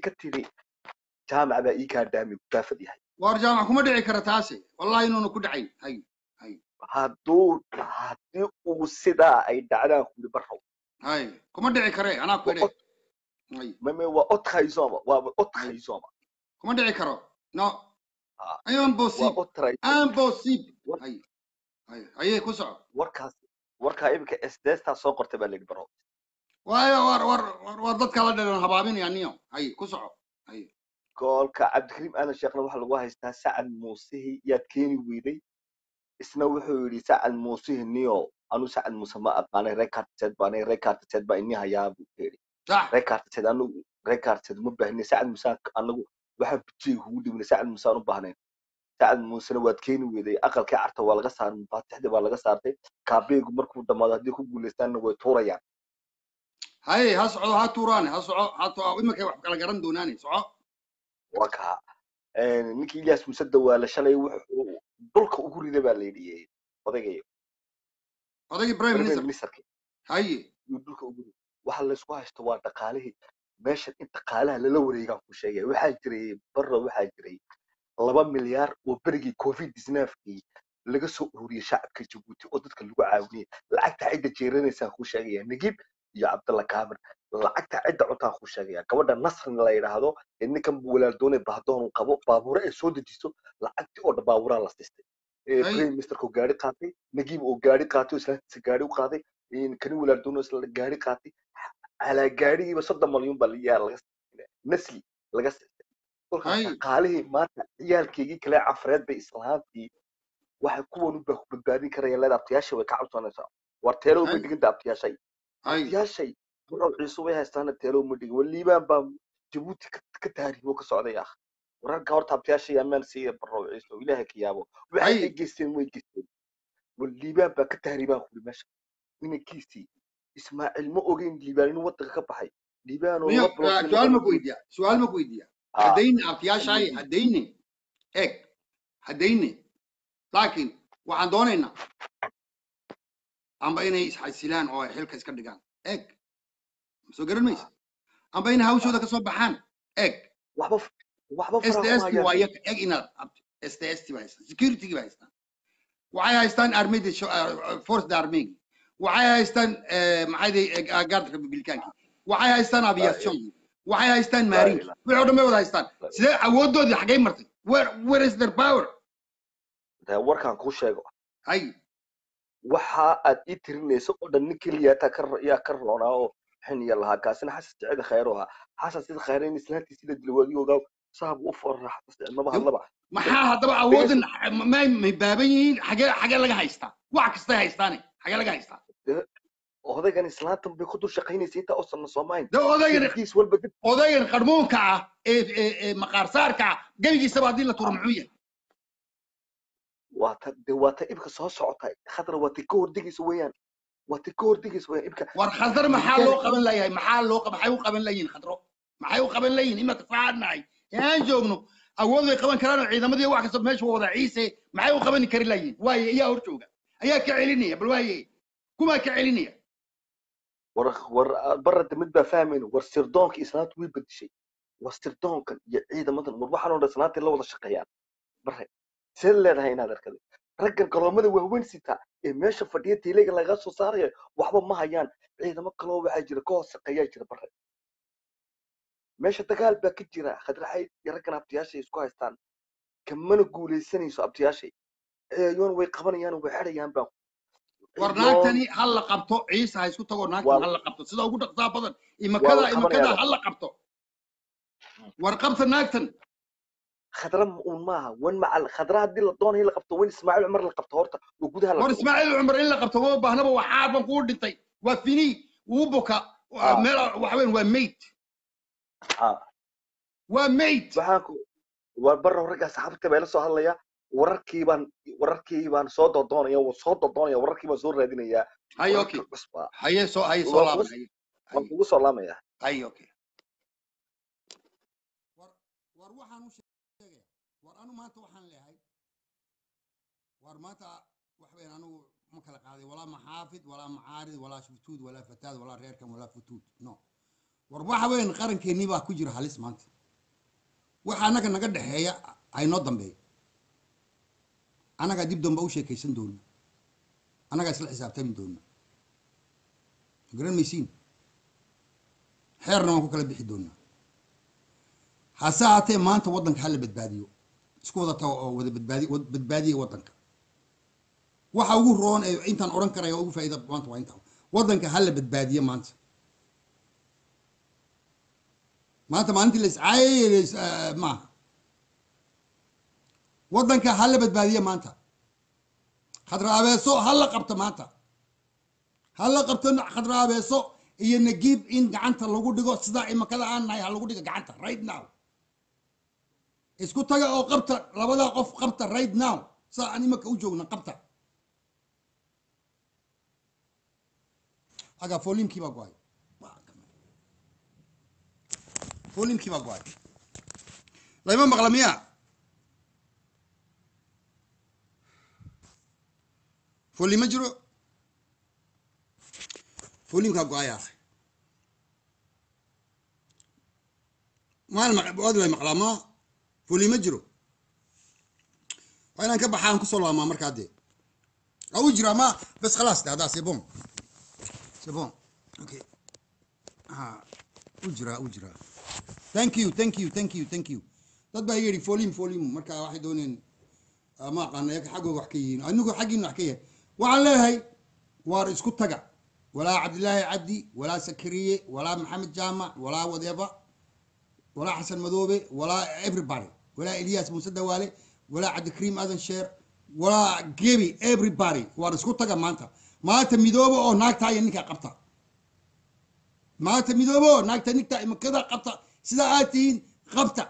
ka tiri jaamac baa ii kaa dhaami gudaafad yahay war jaamac kuma dhici kara taasi wallahi inuuna ku dhacayn hay hay hadduu haddii uu sidaa ay dhacdaan kuli barrow hay kuma dhici kare anaa ku idhe hay mame waa odkaysoma waa odkaysoma kuma dhici karo no Ah. ayon waa bosib odtray impossib War- hay hay haye ku soco warkaas warkaa iminka sdstaa soo qortay baa layidhi barrow waayo war war war war dadka la dhalan habaabinaya niyo hay ku soco hay goolka cabdikariim aadan sheekhna waxaa lagu haystaa sacad muusihii yaad keeni weyday isna wuxuu yidhi sacad muusihii niyo anu sacad muuse ma aqaanay rekarted baanay rekarted baa ini hayaa buu yidhi sax rekarted anigu rekarted ma baahnin sacad muuse anagu waxaa bujiga kugu dhibnay sacad muuse aan u baahnayn sacad muusena waad keeni weyday aqalkii carta waa laga saaray mufaatixdii baa laga saartay kaabeegu markuu dhammaado haddii ku guuleystaanna way tuurayaan hay ha socdo ha tuuraane ha soco ha to iminkay wax kala garan doonaane soco waa kaa ninkii ilyaas muuse dawaale shalay wuxuu dhulka ugu riday baa layidhi odaygayo odaygii prime prime minister ministerkii haye iyo dhulka ugu riday waxa laysku haysto waa dhaqaalihii meeshan in dhaqaalaha lala wareegaan ku sheegaya waxaa jiray barra waxaa jiray laba milyaar oo berigii covid isnaafkii laga soo ururiyey shacabka jabuuti oo dadka lagu caawinayay lacagta cidda jeeranaysaan ku sheegaya nagib iyo cabdalla kaamir lacagta cidda cuntaan ku sheegaya gabadha nasrin la yidhaahdo ee ninkan walaaldoone bahdoon uu qabo baabuure ay soo dejiso lacagtii oo dhan baabuuraa la sistay Ay. prime ministerka oo gaari qaatay nagib oo gaari qaatay oo islaantiisa gaari u qaaday kani walaaldoone oo isla gaari qaatay calaa gaarigiiba soddon malyuun baa layaa laga siistay nasli laga siistay kolkaas Ay. dhaqaalihii maanta ciyaalkeygii kale cafareed bay islaantii waxay kuwan u ku badbaadin karayaan leeda abtiyaashay way ka cabsoonaysaa war teelow ma Ay. dhiganta abtiyaashay hay abtiyaashay warow ciisu way haystaana teelow ma dhigin waliibaan baa jabuuti ka ka taariibo ka socday ah wararka horta abtiyaashay amaan siiya barow ciisu ilaahay ka yaabo waxay Ay. ay geysteen way geysteen waliibaan baa ka taariibaan kuli meesha inankiisii ismaaciil ma ogeyn liibaan inuu wadanka ka baxay liibaan oo niyo laba bilood su-aal ma ku weydiiya su-aal ma ku weydiiya Ah, haddayne abtiyaashaay Mm. haddayne eeg haddayne laakiin waxaan doonaynaa amba inay isxasilaan oo ay xilka iska dhigaan eeg soo garan maysa amba inay hawshooda ka soo baxaan eeg waxba waxba s t faraha s kuma waa hayaan iyaga eeg inaad s t s ba haystaan security ba haystaan waxay haystaan armada force da armegi waxay haystaan eh, maxay gaarda republicaanki waxay haystaan aviation waxay haystaan Laa maarinki ilaaha wixii oo dhan bay wada haystaan Laa- sidee awoodoodii xaggay martay where where is their power dee warkaan kuu sheego hay waxa aad ii tirinayso oo dhan nin keliyaata ka ro- yaa ka roonaa oo xiniya lahaa kaasina xasan sicida khayr oo ahaa xasan sida khayr in islaantii sida dilwaadi ogaa saabu u foorra xasan sicid maba hadlaba maxaa haddaba awoodan may may baaban yihiin xagee xagee laga haystaa wax kastay haystaane xagee laga haystaa odaygan islaantan bay ku dul shaqaynaysa intaa oo sanna soomayn de odaygan jirkiis walba dib odaygan qarmuunka ah ee ee ee maqaarsaarka ah gebigiisaba haddii la turo muxuu yahay waa ta dee waa ta ibka soo socota khadra waa ta ka hordegaysa weeyaan waa ta ka hordegaysa weeyaan ibka war khadar maxaa loo qaban layahay maxaa loo qa- maxay u qaban layihin khadro maxay u qaban layihin imaka saadnahay aan joogno awood way qaban karaan oo ciidamadii wax kasta meesha waa wada ciise maxay u qaban kari layihin waaye ayaa hor jooga ayaa ka celinaya bal waaye kumaa ka celinaya war war barada mid baa fahmayno war sirdoonka islaantu way bedeshay war sirdoonkan iyo ciidamadan war waxaan oo dhan islaantii la wada shaqeeyaan bare see leedahay inaad arkada raggan galoomada waaweyn sita ee meesha fadhiya tiilayga laga soo saaraya waxba ma hayaan ciidamo kaloo waxaa jira ka hoos shaqeeyaa jira bare meesha dagaal baa ka jira khadraxay iyo raggan abtiyaashay isku haystaan kamana guulaysanayso abtiyaashay eeyoon way qabanayaan way xidhayaan baan war naagtani ha la qabto ciise ha isku tago naagtan Waa- ha la qabto sida ugu dhaqsaa badan imakada Waa la imakada qabanayaa. ha la qabto war qabta naagtan khadra uun maaha wan macal khadra haddii la doonayo in la qabto wan ismaaciil cumar la qabto horta oo gudaha la war dhigo. ismaaciil cumar in la qabto ma baahnaba waa xaarban kuu dhintay waa fini wuu buka Ah. meel waxa weyn waa mayd Ah. waa mayd waxaan ku waa barra ragga asxaabta baa ila soo hadlaya wararkii baan wararkii baan soo dodoonaya waan soo dodoonaya wararkii baan soo raadinayaa hay wararkii okay cusbaa haye soo haye soo Waa laaban kus- haye waan kugu soo laamaya haye okay war war waxaan u sheegaya war anu maanta waxaan leeyahay war maanta wax weyn anigu ma kala qaaday walaa maxaafid walaa macaarid walaa futuud walaa fataad walaa reerkan walaa futuud no war waxa weyn qarankeenii baa ku jira halis maanta waxa annaga naga dhexeeya aynoo dambeeyo annagaa dib dambe u sheekaysan doona annagaa isla xisaabtami doona garan maysiin xeerna waan ku kala bixi doonaa hase haatee maanta waddanka hala badbaadiyo isku wada tago oo wada badbaadi wad- badbaadiya waddanka waxa ugu roon ee intaan odhan karaya ugu faa'iida maanta waa intaa waddanka hala badbaadiyo maanta maanta maalintii la iscaayay la is- eh, maaha waddanka hala badbaadiyo maanta khadraabeeso hala qabto maanta hala qabto khadraabeeso iyo nagiib in gacanta lagu dhigo sidaa imakada aan nahay ha lagu dhigo gacanta right now isku taga oo qabta labadaa qof qabta right now saa aan imaka u joogna qabta aga foolimkii baa go-ay foolimkii baa go-ay layma maqla miya foolim ma jiro foolimkaa go-ay akhay maan waad way maqlaa ma foolim ma jiro waa inaan ka baxaan kusoo laamaa markaa dee au jira ma bas khalaas de haddaa c'est bon c'est bon okay ha u jiraa u jiraa thank you thank you thank you thank you dad baa yidhi folim folim marka waxay dooneen ah, ma aqaana iyaga xaggooga wax ka yihiin anigu xaggiina wax ka yahay waxaan leeyahay waar isku taga walaa cabdilaahi cabdi walaa sakariye walaa maxamed jaamac walaa wadeeba walaa xasan madoobe walaa everybody walaa elias muuse dawaale walaa cabdikariim adan sheer walaa gebi everybody waar isku taga maanta maanta midoobe oo naagtaa iyo ninkaa qabta maanta midoobe oo naagta ninkaa imakada qabta sidaa aad tihiin qabta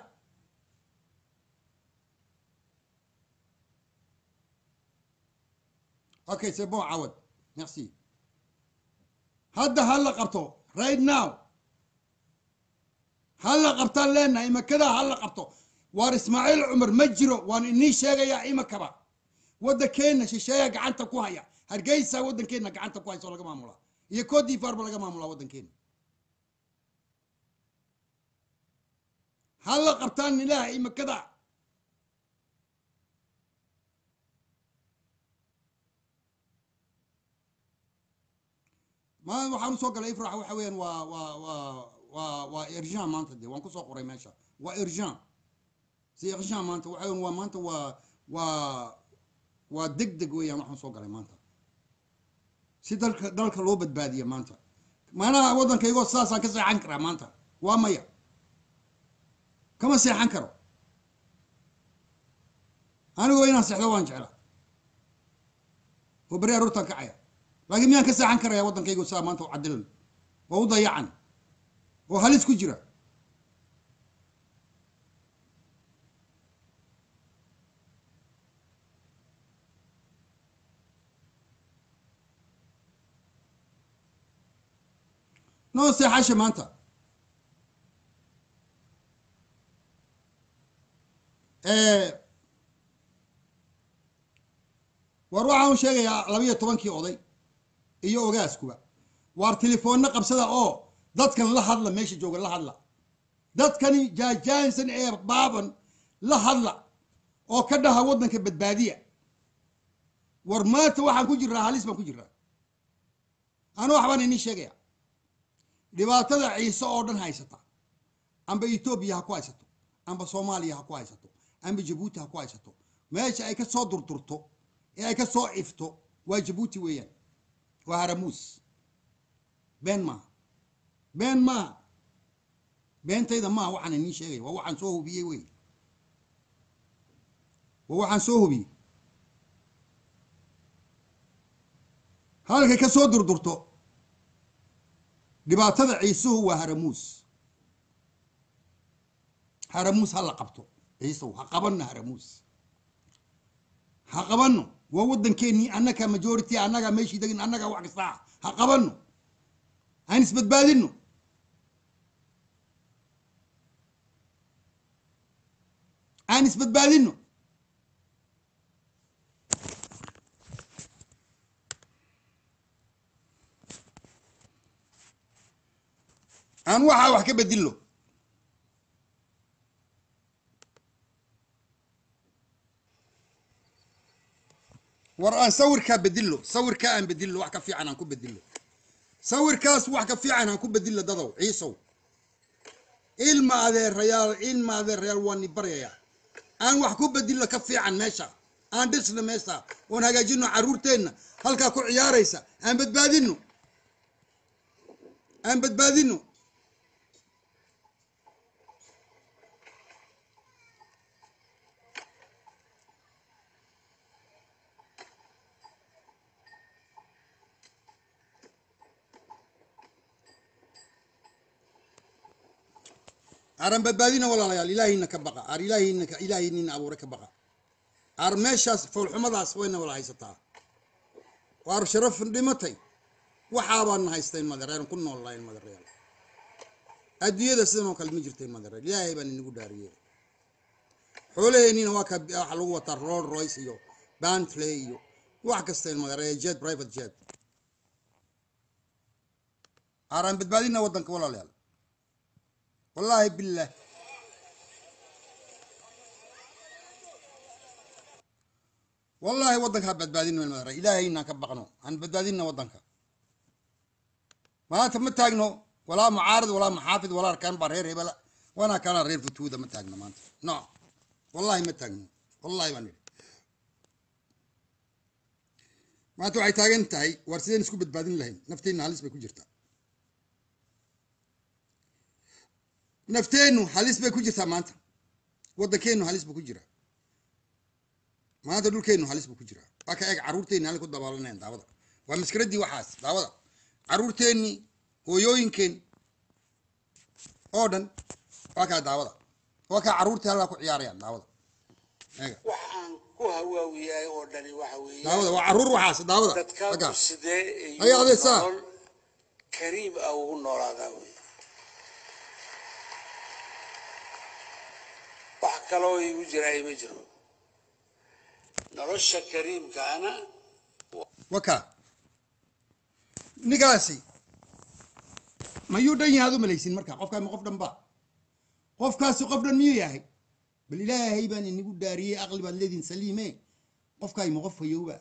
okay c'est bon cawad merci hadda ha la qabto right now ha la qabtaan leenahay imakadaa ha la qabto waar ismaaciil cumar ma jiro waan inii sheegayaa imakaba waddankeena shisheeya gacanta ku haya hargeysa waddankeena gacanta ku haysa oo laga maamulaa iyo cote d'ivoire ba laga maamulaa waddankeena ha la qabtaan ilaah imakada ma waxaan usoo galay ifrax waxa weeyaan waa waa waa waa waa urgent maanta de waan kusoo qoray meesha waa urgent si urgent maanta waxa weeyaan waa maanta waa waa waa deg deg weeyaan waxaan soo galay maanta si dalka dalka loo badbaadiya maanta maanaha waddankaygoo sidaasaan ka seexan karaa maanta waa maya kama seexan karo anigoo inaan seexdo waan jeclaa oo beri aroortaan kacaya laakiin miyaan ka seexan karaya waddankaygo sidaa maanta u cadilan oo u dayacan oo halis ku jira noo seexasha maanta war waxaan sheegayaa labiyo tobankii oday iyo ogaaskuba waar telefoonna qabsada oo dadkan la hadla meesha jooga la hadla dadkani jaajaansan ee baaban la hadla oo ka dhaha waddanka badbaadiya war maanta waxaan ku jiraa halis baan ku jiraa anu waxbaan inii sheegaya dhibaatada ciise oo dhan haysata amba etoobiya ha ku haysato amba soomaaliya ha ku haysato amba jabuuti ha ku haysato meesha ay ka soo durdurto ee ay ka soo ifto waa jabuuti weeyaan waa haramuus been maaha been maaha beentayda maaha waxaan inii sheegaya waa waxaan soo hubiyey wey waa waxaan soo hubiyey halkay ka soo durdurto dhibaatada ciisuhu waa haramuus haramuus ha la qabto ciisuhu ha qabanno haramuus ha qabanno waa waddankeennii annaga majority annaga meeshii degin annaga wax kasta ah ha qabanno aan isbadbaadinno aan isbadbaadinno aan waxaa wax ka bedillo war aan sawirkaa bedillo sawirkaa aan bedillo wax ka fiican aan ku bedillo sawirkaas wax ka fiican aan ku bedillo dadow ciisow ilma adeerayaal ilma adeerayaal waa ni baryayaa aan wax ku bedillo ka fiican meesha aan dhisno meesha oon hagaajino carruurteenna halkaa ku ciyaaraysa aan badbaadino aan badbaadino aran badbaadina walaalayaal ilaahayna ka baqa ar ilaahayna ka ilaahaynina abuure ka baqa ar meeshaas foolxumadaas wayna wala haysataa waar sharaf dhimatay waxaabaan haysteen madareer ku nool lahayn madareer adduunyada sidan oo kale ma jirteen madareer ilaahay baan inagu dhaariyey xoolaheennina waa ka waxa lagu wataa roll royce iyo bantley iyo wax kasteen madareer jet private jet araan badbaadina waddanka walaalayaal wallaahi billah wallaahi waddanka ha badbaadino madareer ilaahayna ka baqno aan badbaadina waddanka maanta ma taagno walaa mucaarad walaa maxaafid walaa arkaan baa reer hebela waana kana reer futuuda ma taagno maanta no wallahi ma taagno wallahi baan idhi maanta waxay taagan tahay war sideen isku badbaadin lahayn nafteenna halis bay ku jirtaa nafteennu halis bay ku jirtaa maanta waddankeennu halis buu ku jiraa maanta dhulkeennu halis buu ku jiraa waa ka eeg carruurteenni halay ku dabaalanayaan daawada waa maskaraddii waxaas daawada carruurteennii hooyooyinkeen oo dhan waa kaa daawada waa kaa carruurtii halkaa ku ciyaarayaan daawada eega waxaan ku hawaawiyahay oo dhani waxa weeye daawada waa carruur waxaas daawada dadkaagu wakaa sidee Ay, iyo adeersaa. nolol kariim ah ugu noolaadaa wey wax kaloo igu jiraa ma jiro nolosha kariimkaana wakaa ninkaasi mayuu dhan yahay aad u malaysin marka qofkaa ma qof dhan ba qofkaasi qof dhan miyuu yahay bal ilaahay baan inagu dhaariyey aqli baad leediin saliime qofkaay ma qof fayowba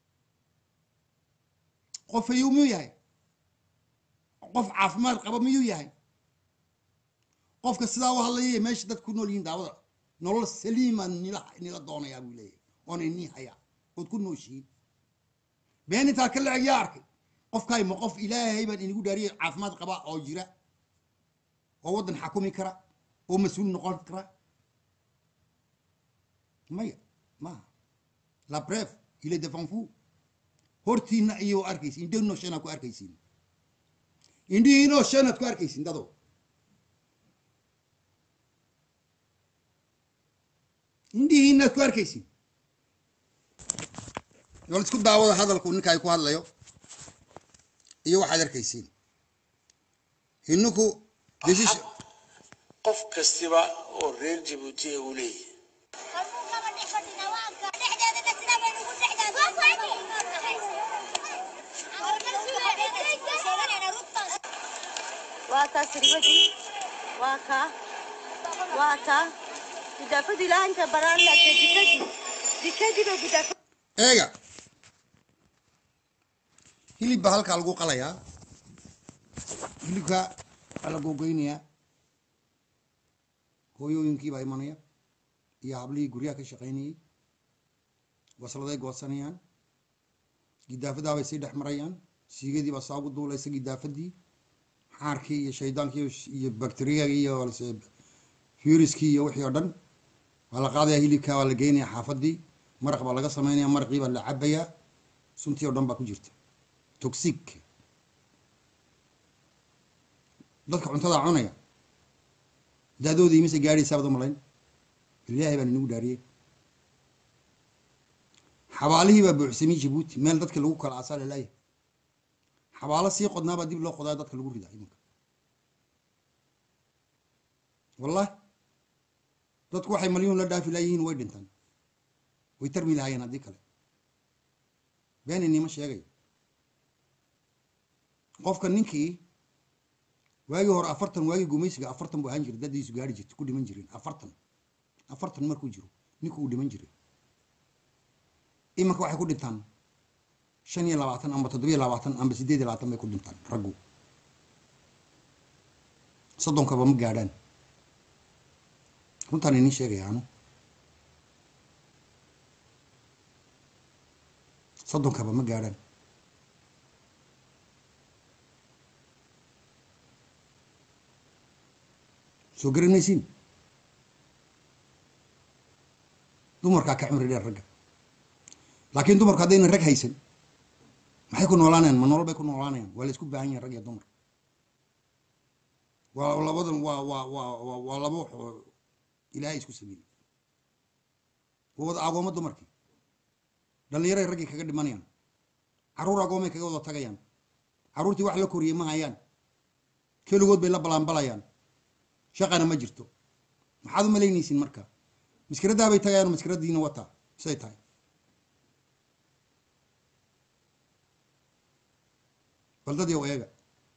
qof fayow miyuu yahay qof caafimaad qaba miyuu yahay qofka sidaa u hadlaya meesha dad ku nool yihiin daawada nolol saliimaan nila nila doonayaa buu leeyahay oona inii hayaa ood ku nooshihiin been intaa ka lacag yaa arkay qofkaay ma qof ilaahay baan inagu dhaariyay caafimaad qaba oo jira oo waddan xakumi kara oo mas-uul noqon kara maya maaha la bref il est devant vous hortiina ayuu arkaysin indhihiinoo shanaad ku arkaysin indhihiinoo shanaad ku arkaysin dado indhihiinaad ku arkaysin wal isku daawada hadalku ninka ay ku hadlayo iyo waxaad arkaysiin ininku decision qof kastiba oo reer jabuuti uu leeyahay waa taa siribadii waa kaa waa taa gudaafadii laanta baraan laagtay dikadii dikadii bay gudaafad eega hilib baa halkaa lagu qalayaa hilibka waa la googoynayaa hooyooyinkii baa imanaya iyo hablihii guryaha ka shaqaynayay wasladay goosanayaan gidaafadaa bay sii dhex marayaan siigadii baa saa ugu duulaysa gidaafadii xaarkii iyo shaydaankii iyo bakteriyagii iyo viruskii iyo wixii oo dhan waa la qaadaya hilibka waa la geynaya xaafadii maraq baa laga samaynaya maraqii baa la cabayaa suntii oo dhan baa ku jirta toxic dadka cuntada cunaya daadoodii mise gaadhaysaa baad u malayn ilaahay baan inagu dhaariyey xabaalihii baa buuxsamay jabuuti meel dadka lagu kala aasaa lalaaya xabaalo sii qodnaabaa dib loo qodaa dadka lagu ridaa iminka wallahi dadku waxay malyuun la dhaafi laayihiin way dhintaan way tarmi lahaayeen haddii kale been inima sheegayo qofka ninkii waagii hore afartan waagii gumaysiga afartan buu ahaan jiray dadiisu gaari jirta ku dhiman jireen afartan afartan markuu jiro ninku uu dhiman jiray imanka waxay ku dhintaan shan iyo labaatan amba toddobiyo labaatan amba siddeed iyo labaatan bay ku dhintaan raggu soddonkaba ma gaadhaan runtaan inin sheegaya anu soddonkaba ma gaadhaan soo garanaysiin dumarkaa ka cimri dheer ragga laakiin dumarku haddaynan rag haysan maxay ku noolaanayaan ma nolol bay ku noolaanayaan waa la isku baahan yahin rag iyo dumar waa labadan waa waa waa waa waa laba wax oo ilaahay isku sameeyey waa wada agooma dumarkii dhallinyaray raggii kaga dhimanayaan carruur agoomay kaga wada tagayaan carruurtii wax la koriyey ma hayaan keligood bay la balaanbalayaan shaqana ma jirto maxaad u malaynaysiin marka maskiradaa bay tagayaan maskiradiina wataa say tahay baldadii oo eega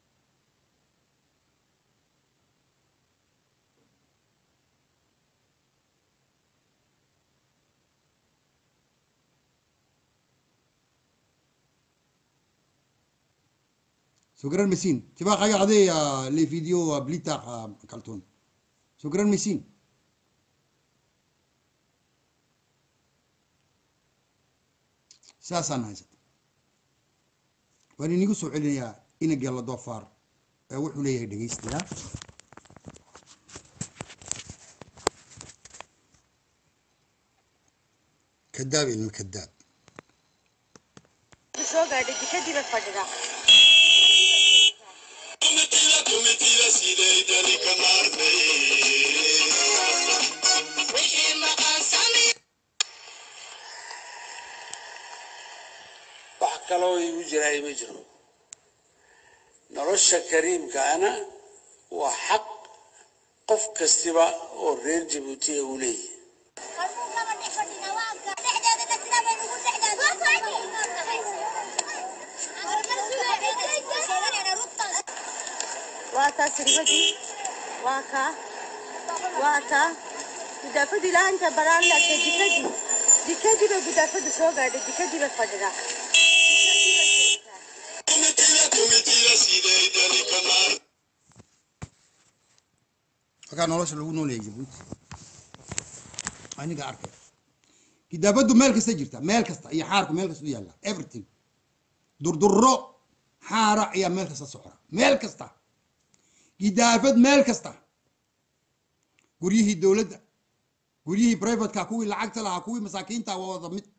soo garan maysiin tibaa qayacdee le video blitaq kaltoon soo garan maysiin saasaan haysata waan inigu soo celinayaa ina geella doofaar ee wuxuu leeyahay dhegaystayaa kadaab ilma kadaab soo gaadhay jikadiiba fadhida wax kaloo igu jiraay ma jiro nolosha kariimkaana waa xaq qof kastiba oo reer jabuutiya uu leeyahay waa taa siribadii waa kaa waa taa gudaafadu ilaa inta baraan laagtay jikadii jikadii bay gudaafadu soo gaadhay jikadii bay fadhidaa Jikadii bay joogtaa. halkaa nolosha lagu nooleeyay jabuuti aniga arkay gidaafadu meel kasta jirta meel kasta iyo xaarku meel kasta u yaalla everything durdurro xaara ayaa meel kasta socda meel kasta gidaafad meel kasta guryihii dowladda guryihii privateka kuwii lacagta lahaa kuwii masaakiinta waa wada mid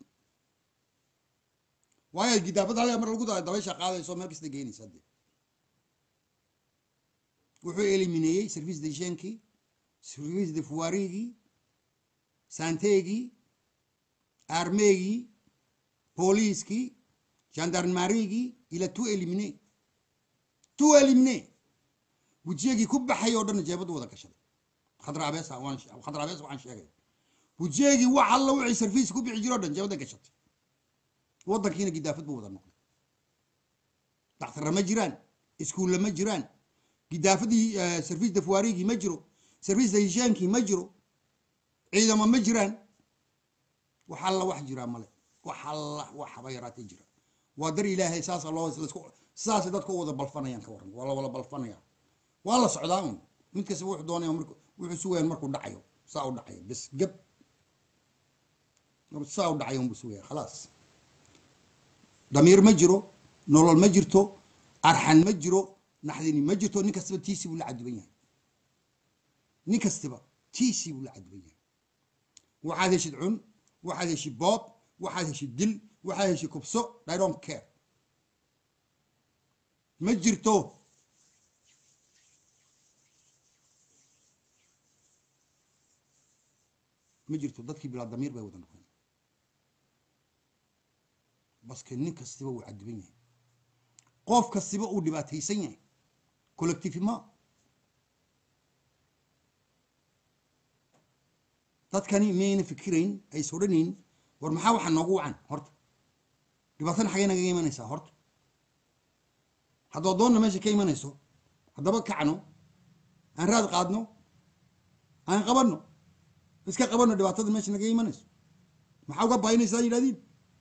waayo gidaafad halkaa mar lagu daray dabaysha qaadayso meel kasta geynaysa dee wuxuu elimineeyey service de jenkii service de fuwarigii santegii armeegii booliiskii gendarmarigii ila tu elimine tu elimine wejiyagii ku baxay oo dhan jeebadu wada gashaday khadraabeesa waan khadraabeesa waxaan sheegay wejiyagii wax alla wixii service ku bixi jiro o dhan jeebada gashatay waddankiina gidaafad buu wada noqday daktarra ma jiraan iskuulla ma jiraan gidaafadii service de fuwarigii ma jiro service de hishaankii ma jiro ciidamo ma jiraan wax alla wax jiraa male wax alla wax haba yaraatee jira waa dar ilaahay saasa loo lasku saasay dadku u wada balfanayaan ka waran waa la wada balfanaya waa la socdaa un mid kasta wuxuu doonaya marku wuxuu sugayaan markuu dhacayo saa u dhacayo bes gab saa u dhacayo unbuu sugaya khalaas damiir ma jiro nolol ma jirto arxan ma jiro naxdini ma jirto nin kastaba tiisii buu la caduban yahay nin kastaba tiisii buu la caduban yahay waxaad heshid cun waxaad heshid boob waxaad heshid dil waxaad heshid kubso i don't care ma jirto ma jirto dadkii bilaa damiir bay wada noqdeen baske nin kastiba wuu caduban yahay qof kastiba uu dhibaataysan yahay collectivement dadkani miyayna fikirayn ay sodhanayn war maxaa waxaa noogu wacan horta dhibaatana xagee nagaga imanaysaa horta haddoo doonna meesha ka imanayso haddaba kacno aan raad qaadno aan qabanno iska qabanno dhibaatada meesha naga imanayso maxaa uga baynaysaa yidhahdiin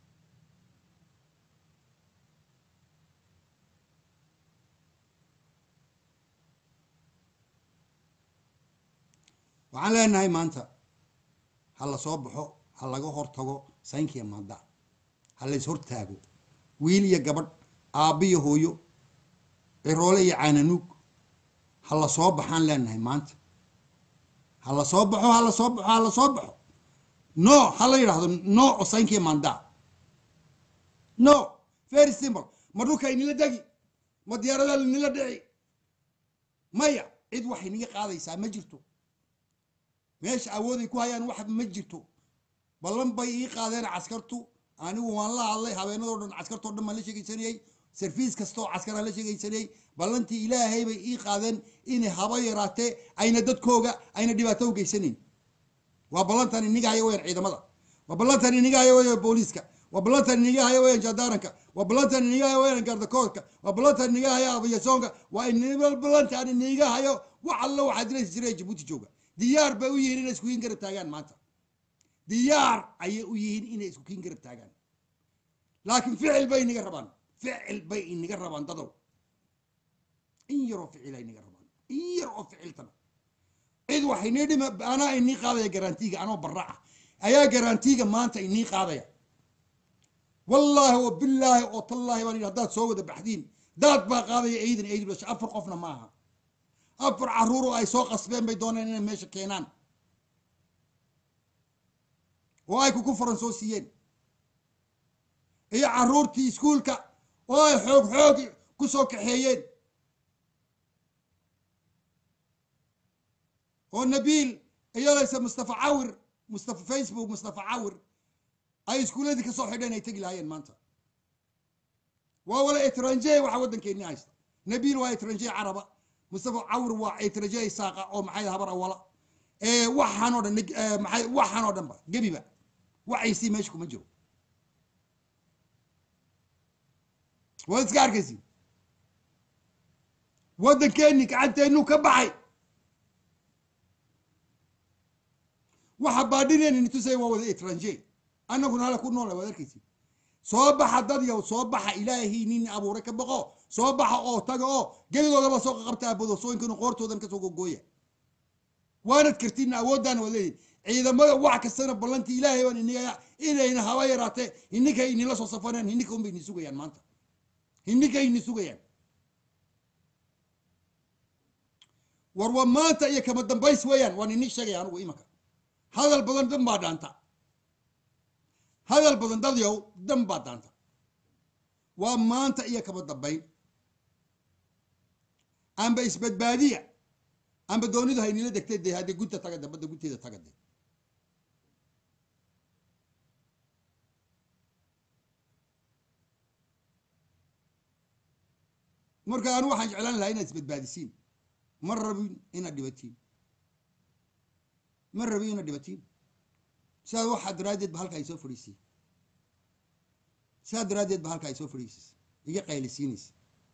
waxaan leenahay maanta ha la soo baxo ha laga hortago saynkiya maada ha lays hortaago wiil iyo gabadh aabbo iyo hooyo ciroole iyo caananuug ha la soo baxaan leenahay maanta ha la soo baxo ha la soo baxo ha la soo baxo no ha la yidhaahdo no oo saynkiya maanda no very simple ma dhulka inila degi ma diyaarada inila dhici maya cid waxay niga qaadaysaa ma jirto meesha awooday ku hayaan wax ma jirto ballan bay ii qaadeen caskartu anigu waan la hadlay habeenadoo dhan caskartoo dhan baan la sheegaysanayey sarfiis kastaoo caskaraan la sheegaysanayey ballantii ilaahay bay ii qaadeen inay haba yaraatee ayna dadkooga ayna dhibaato u geysanayn waa ballantan iniga haya weyaan ciidamada waa ballantan iniga haya weyaan booliiska waa ballantan iniga haya weyaan jandaaranka waa ballantan iniga haya weyaan gardakoodka waa ballantan iniga haya abiyasoonka waa iniga ballantan iniga hayo wax alla waxaa diraysa jiray jabuuti jooga diyaar bay u yihiin inay isku kiin garab taagaan maanta diyaar ayay u yihiin inay isku kiin garab taagaan laakiin ficil bay inaga rabaan ficil bay inaga rabaan dadow in yaroo ficila inaga rabaan in yar oo ficiltana cid wax inii dhima anaa inii qaadaya garantiiga anoo barraca ayaa garantiiga maanta inii qaadaya wallaahi oo bilaahi oo tallaahi baan yidhi haddaad soo wada baxdiin daad baa qaadaya eydin eydin dhasha afar qofna maaha afar caruur oo ay soo qasbeen bay dooneen inay meesha keenaan oo ay kuku faran soo siiyeen iyo caruurtii iskuulka oo ay xoog xoog ku soo kaxeeyeen oo nabiil iyadayse mustafa cawir mustafa facebook mustafa cawir ay iskuuladii kasoo xidheen ay tegi lahaayeen maanta waa wala etranje waxa waddankeeni haysta nabiil waa etranje caraba mustafa cawir waa etranje isaaqa oo maxay habar awala ee waxaan oo dhan maxay waxaan oo dhanba gebiba wacaysii meesha kuma jiro waad iska arkaysi waddankeeni gacanteenu ka baxay waxa baadhineen nitusay waa wada etranje annaguna hala ku noola waad arkaysi soo baxa dad yow soo baxa ilaahii nin abuuray ka baqo soo baxa oo taga oo geligoodaba soo qabta abadosooyinkanu qoortoodan kasoo gogooya waanad kartiin awooddaana waad leedihin ciidamada wax kastana ballantii ilaahay baan iniga inayna haba yaraatee ininkay inila soo safaneen hininka unbay ini sugayaan maanta hininka ini sugayaan war waa maanta iyo kama dambays weeyaan waan ini sheegaya anugu imanka hadal badan dan baa dhaanta hadal badan dadyow dan baa daanta waa maanta iyo kama dambayn amba isbadbaadiya amba doonidu haynila degtay dee haddii gunta tagade badda gunteeda tagade marka anu waxaan jeclaan lahaa inaad isbadbaadisiin ma rabin inaad dhibatiin ma rabin inaad dhibatiin sidaad waxaa daraaddeed ba halka ay soo fadhiisay sidaa daraaddeed ba halka ay soo fadhiisaysa iga qaylisiinaysa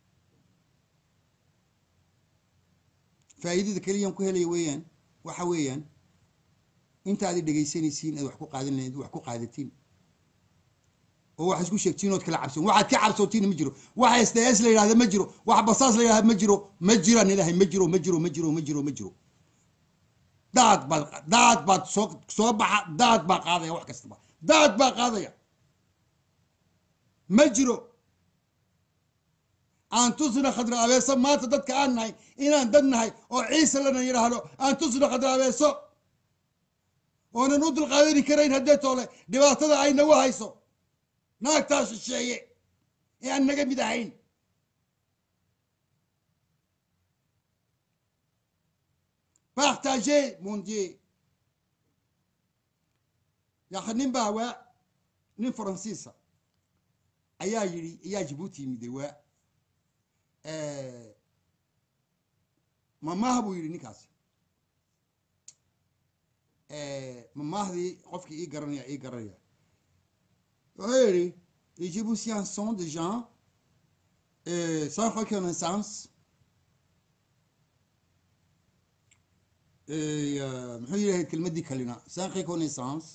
faa'iidada keliyan ku helaya weeyaan waxa weeyaan intaad dhegaysanaysiin aad wax ku qaadan lahayd wax ku qaadatiin oo wax isku sheegtiin ood kala cabsan waxaad ka cabsootiin ma jiro waxa sds la yidhahda ma jiro wax basaas la yidhahda ma jiro ma jiraan ilaahay ma jiro ma jiro ma jiro ma jiro ma jiro daad baad daad baad soo soo baxa daad baa qaadaya wax kastaba daad baa qaadaya ma jiro aan tusna khadra abeeso maanta dadka aan nahay inaan dad nahay oo ciise lana yidhaahdo aan tusna khadra abeeso oonan u dulqaadani karayn haddee toole dhibaatada ay nagu hayso naagtaa shisheeye ee aan naga mid ahayn partagez mon dieu yaa nin baa waa nin faransiisa ayaa yidhi ayaa jibuuti yimide waa mamaaha buu yidhi ninkaasi mamaahdii qofkii ii garanaya ii garanaya wuxuu yidhi les Djiboutiens sont des gens euh, sans reconnaissance Et, euh, muxuu yidhahay kelmaddii kalina sans reconnaissance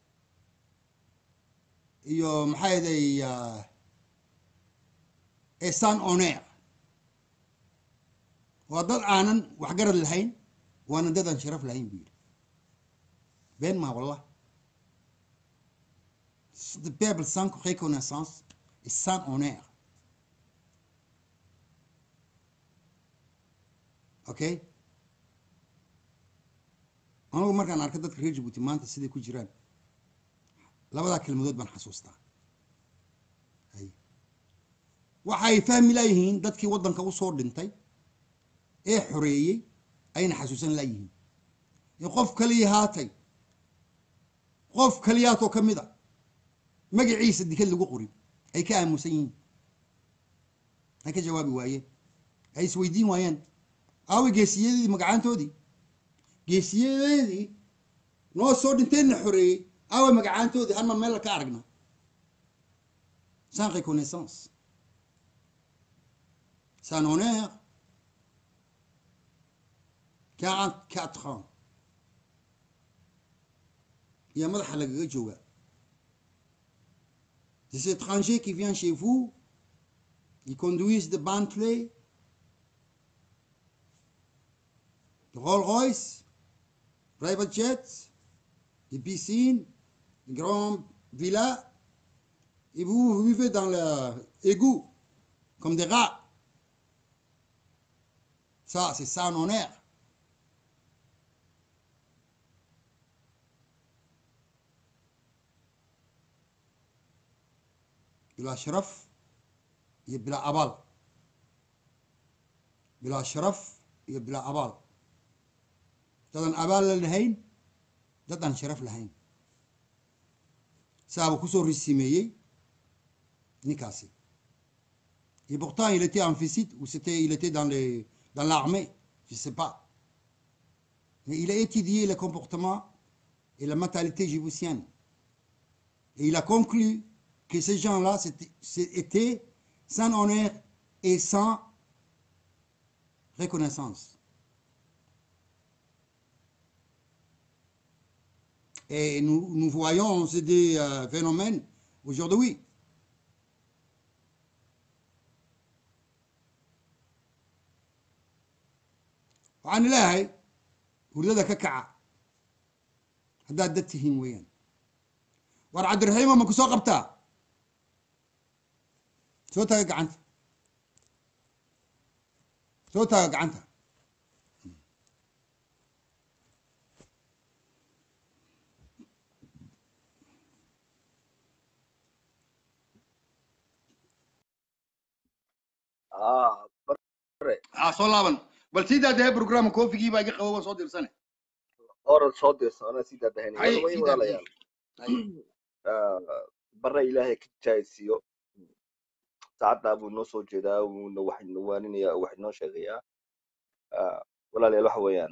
iyo maxaa yeday et sans honneur waa dad aanan waxgarad lahayn waana dad aan sharaf lahayn buu yidhi been maa wallah the peuple sans reconnaissance et sans honneur okay anigu markaan arka dadka reer jabuuti maanta siday ku jiraan labadaa kelmadood baan xasuustaa hay waxay fahmi laayihiin dadkii waddanka usoo dhintay ee xoreeyey ayna xasuusan laayihiin ee qof kaliya haatay qof kaliyaatoo ka mid a magaciisa dikad lagu qorin ay ka aamusan yihiin ay ka jawaabi waayeen ay isweydiin waayeen aawi geesiyadeedii magacaantoodii geesiyadeedii noo soo dhinteenna xoreeyey aawe magacaantoodii hanma meel ka aragna sans reconnaissance sans honneur 44 ans iyo madaxa lagaga joogaa des étrangers qui viennent chez vous ils conduisent de Bentley de Rolls-Royce private jets des piscines des grandes villas et vous vivez dans l'égout comme des rats ça c'est sans honneur بلا شرف iyo bilaa abaal bilaa sharaf iyo bilaa abaal dadaan abaal la lahayn dad aan sharaf lahayn saaba kusoo risimeeyey ninkaasi et pourtant il était en visite ou c'était il était dans les dans l'armée je sais pas mais il a étudié le comportement et la mentalité djiboutienne et il a conclu que ces gens-là étaient sans honneur et sans reconnaissance. Et nous, nous voyons ces des euh, phénomènes aujourd'hui. waxaan ilaahay hurdada ka kaca haddaad dad tihiin weeyaan war cabdiraxiima ma ku soo qabtaa soo taaga gacanta soo taaga gacanta ah bare aa soo laaban bal sidaa dee program koofigii baa iga qabo waan soo dirsane oran soo dirso anaa sii daadahanay Hay, way sii walaalayaal daadahay. Ah, bare ilaahay ka jaaysiiyo saacaddaa buu noo soo jeedaa wuuna wax inoo waaninayaa oo wax inoo sheegayaa Ah, walaalayaal waxa weeyaan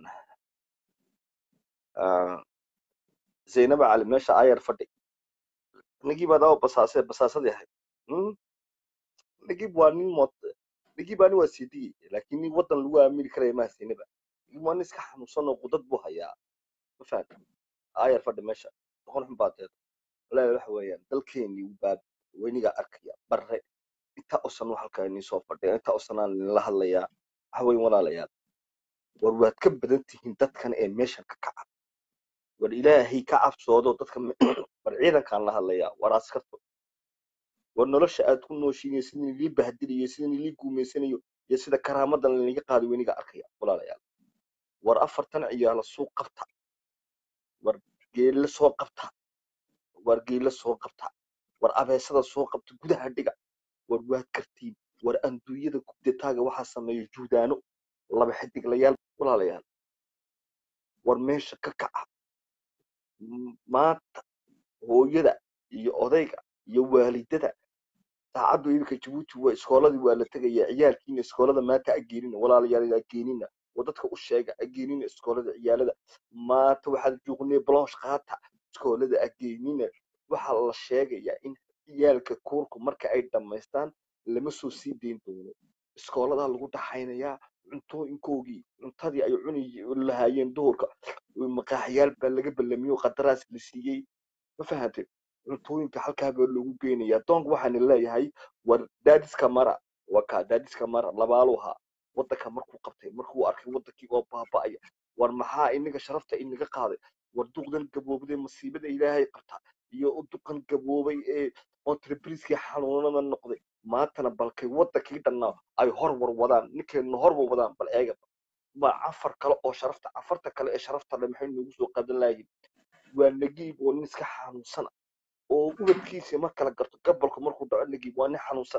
ah, zaynaba cali meesha ayar fadhi nagib adaba basaase basaasadii ahayd Hmm? nagib waa nin mot nagib ani waa siidiyey laakiin nin waddan lagu aamini karaya maa zaynaba nagib waa nin iska xanuunsan oo qudad buu hayaa ma fahamta ayar fadhi meesha boqon xun baa deed walaalayaal waxa weeyaan dalkeenii baa weynigaa arkaya bare intaa oo sano halkaa inii soo fadhiya intaa oo sanaan idinla hadlayaa waxa weyn walaalayaal war waad ka badan tihiin dadkan ee meeshan ka kaca war ilaahay ka cabsoodo dadka me- war ciidankaan la hadlayaa war askarto war nolosha aad ku nooshiin iyo sidin ilii bahdiliyo sidin ilii guumaysanayo iyo sida karaamadan linaga qaadi weyniga arkaya walaalayaal war afartan ciyaala suu qabta war geelle soo qabta war geelle soo qabta war abeesada soo qabta gudaha dhiga war waad kartiin war anduunyada kubdetaaga waxaa sameeya juudaano laba xidiglayaal walaalayaal war meesha ka kaca M- maanta hooyada iyo odayga iyo waalidada saacaddu iminka jabuuti waa iskooladii waa la tegaya ciyaalkiina iskoolada maanta ageenina walaalayaal ageenina oo dadka u sheega ageenina iskoolada ciyaalada maanta waxaad joognay blanche qaata iskoolada ageenina waxaa la sheegayaa in ciyaalka kuurku marka ay dhammaystaan lama soo sii dayn doono iskooladaa lagu dhaxaynayaa cuntooyinkoogii cuntadii ay cuni lahaayeen duhurka maqaaxyaal baa laga ballamiyo qadaraas la siiyey ma fahantay cuntooyinka halkaa baa loogu geynayaa doonk waxaana leeyahay war daadiska mara waa kaa daadiska mara labaaluu ahaa waddanka markuu qabtay markuu arkay waddankii oo baaba'aya war maxaa inaga sharafta inaga qaaday war duqdan gaboobday masiibada ilaahay qabta iyo duqan gaboobay ee entrepriskii xanuunada noqday maantana balkay waddankii dhannaa ay horwar wadaan ninkayna horwar wadaan bal eega ma afar kale oo sharafta afarta kale ee sharafta le maxay noogu soo qaadan lahayiin waa nagiib oo nin iska xanuunsana oo ubadkiisa ma kala garto gabolka markuu dhaco nagiib waa nin xanuunsan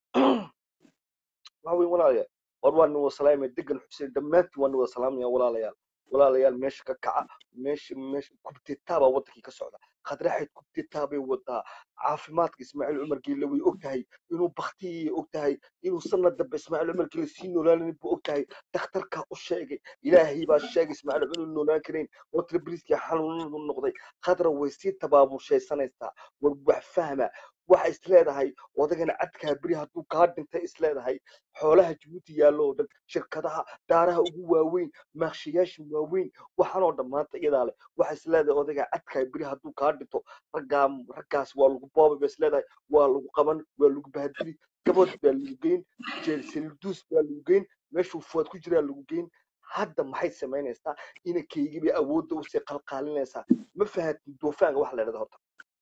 waxa weyn walaalayaal war waa nin wada salaamaya degan xuseen dhammaantiin waa nin wada salaamaya walaalayaal walaalayaal meesha ka kaca meesha meesha kubtetaa baa waddankii ka socda khadraxayd kubtetaa bay wadaa caafimaadka ismaaciil cumar geelle way og tahay inuu baktiyay og tahay inuu sanad dambe ismaaciil cumar geelle sii noolaanin buu og tahay dhakhtarkaa u sheegay ilaahay baa sheegay ismaaciil cumar inuu noolaan karayn oo tribriskii xanuunadu noqday khadra way sii tabaabushaysanaysaa war wax fahma waxa is leedahay odagana cadkaa beri hadduu kaa dhintay is leedahay xoolaha jabuuti yaallo oo dhan shirkadaha daaraha ugu waaweyn maakshayaasha waaweyn waxaanoo dhan maanta iyadaa leh waxa is leedahay odagaa cadkaa beri hadduu kaa dhinto raggaa raggaas waa lagu boobay ba is leedahay waa lagu qaban waa lagu bahadili gabad baa lagu geyn jeelselduus baa lagu geyn meeshuu fuad ku jiraa lagu geyn hadda maxay samaynaysaa inankaygii bay awoodda usii qalqaalinaysaa ma fahantin doofaanga waxa la yidhahda horta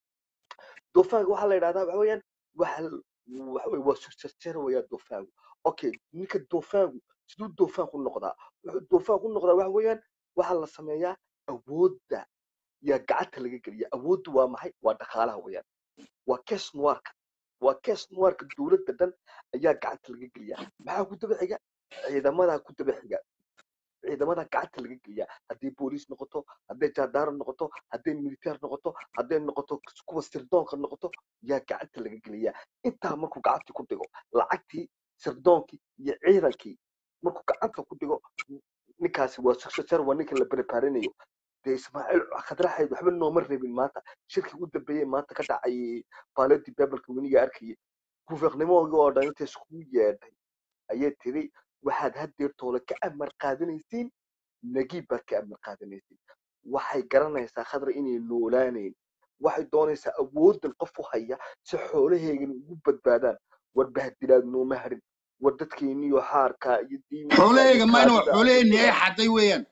doofaanka waxaa la yidhahdaa waxa weeyaan waxa waxa weye waa surjarjara weeyaan doofaanku okay ninka doofaanku siduu doofaanku noqdaa wuxuu doofaanku noqdaa waxa weeyaan waxaa la sameeyaa awoodda yaa gacanta laga geliya awooddu waa maxay waa dhaqaalaha weeyaan waa kes nuarka waa kes nuarka dowladda dhan ayaa gacanta laga geliya maxaa ku daba xiga ciidamadaa ku daba xiga ciidamada gacanta laga geliyaa hadday booliis noqoto hadday jaadaaro noqoto hadday militeer noqoto hadday noqoto kuwa sirdoonka noqoto yaa gacanta laga geliyaa intaa markuu gacantii ku dhigo lacagtii sirdoonkii iyo ciidankii markuu gacanta ku dhigo ninkaasi waa successor waa ninka la preparinayo dee ismaaciil khadraxayd waxba nooma rabin maanta shirkii u dambeeyey maanta ka dhacay baaladi bebalka weniga arkayay guvernimahoogii oo dhan inta iskugu yeedhay ayay tiri waxaad haddeertooda ka amar qaadanaysiin nagiib baad ka amar qaadanaysiin waxay garanaysaa khadra inay noolaanayn waxay doonaysaa awooddan qof u haya si xoolaheegana ugu badbaadaan war bahdilaad nooma harin war dadkeeniyo xaarkaa iyo diimiga iyo xoolahayga mayna waa kaadida xoolaheenni ay xaday weeyaan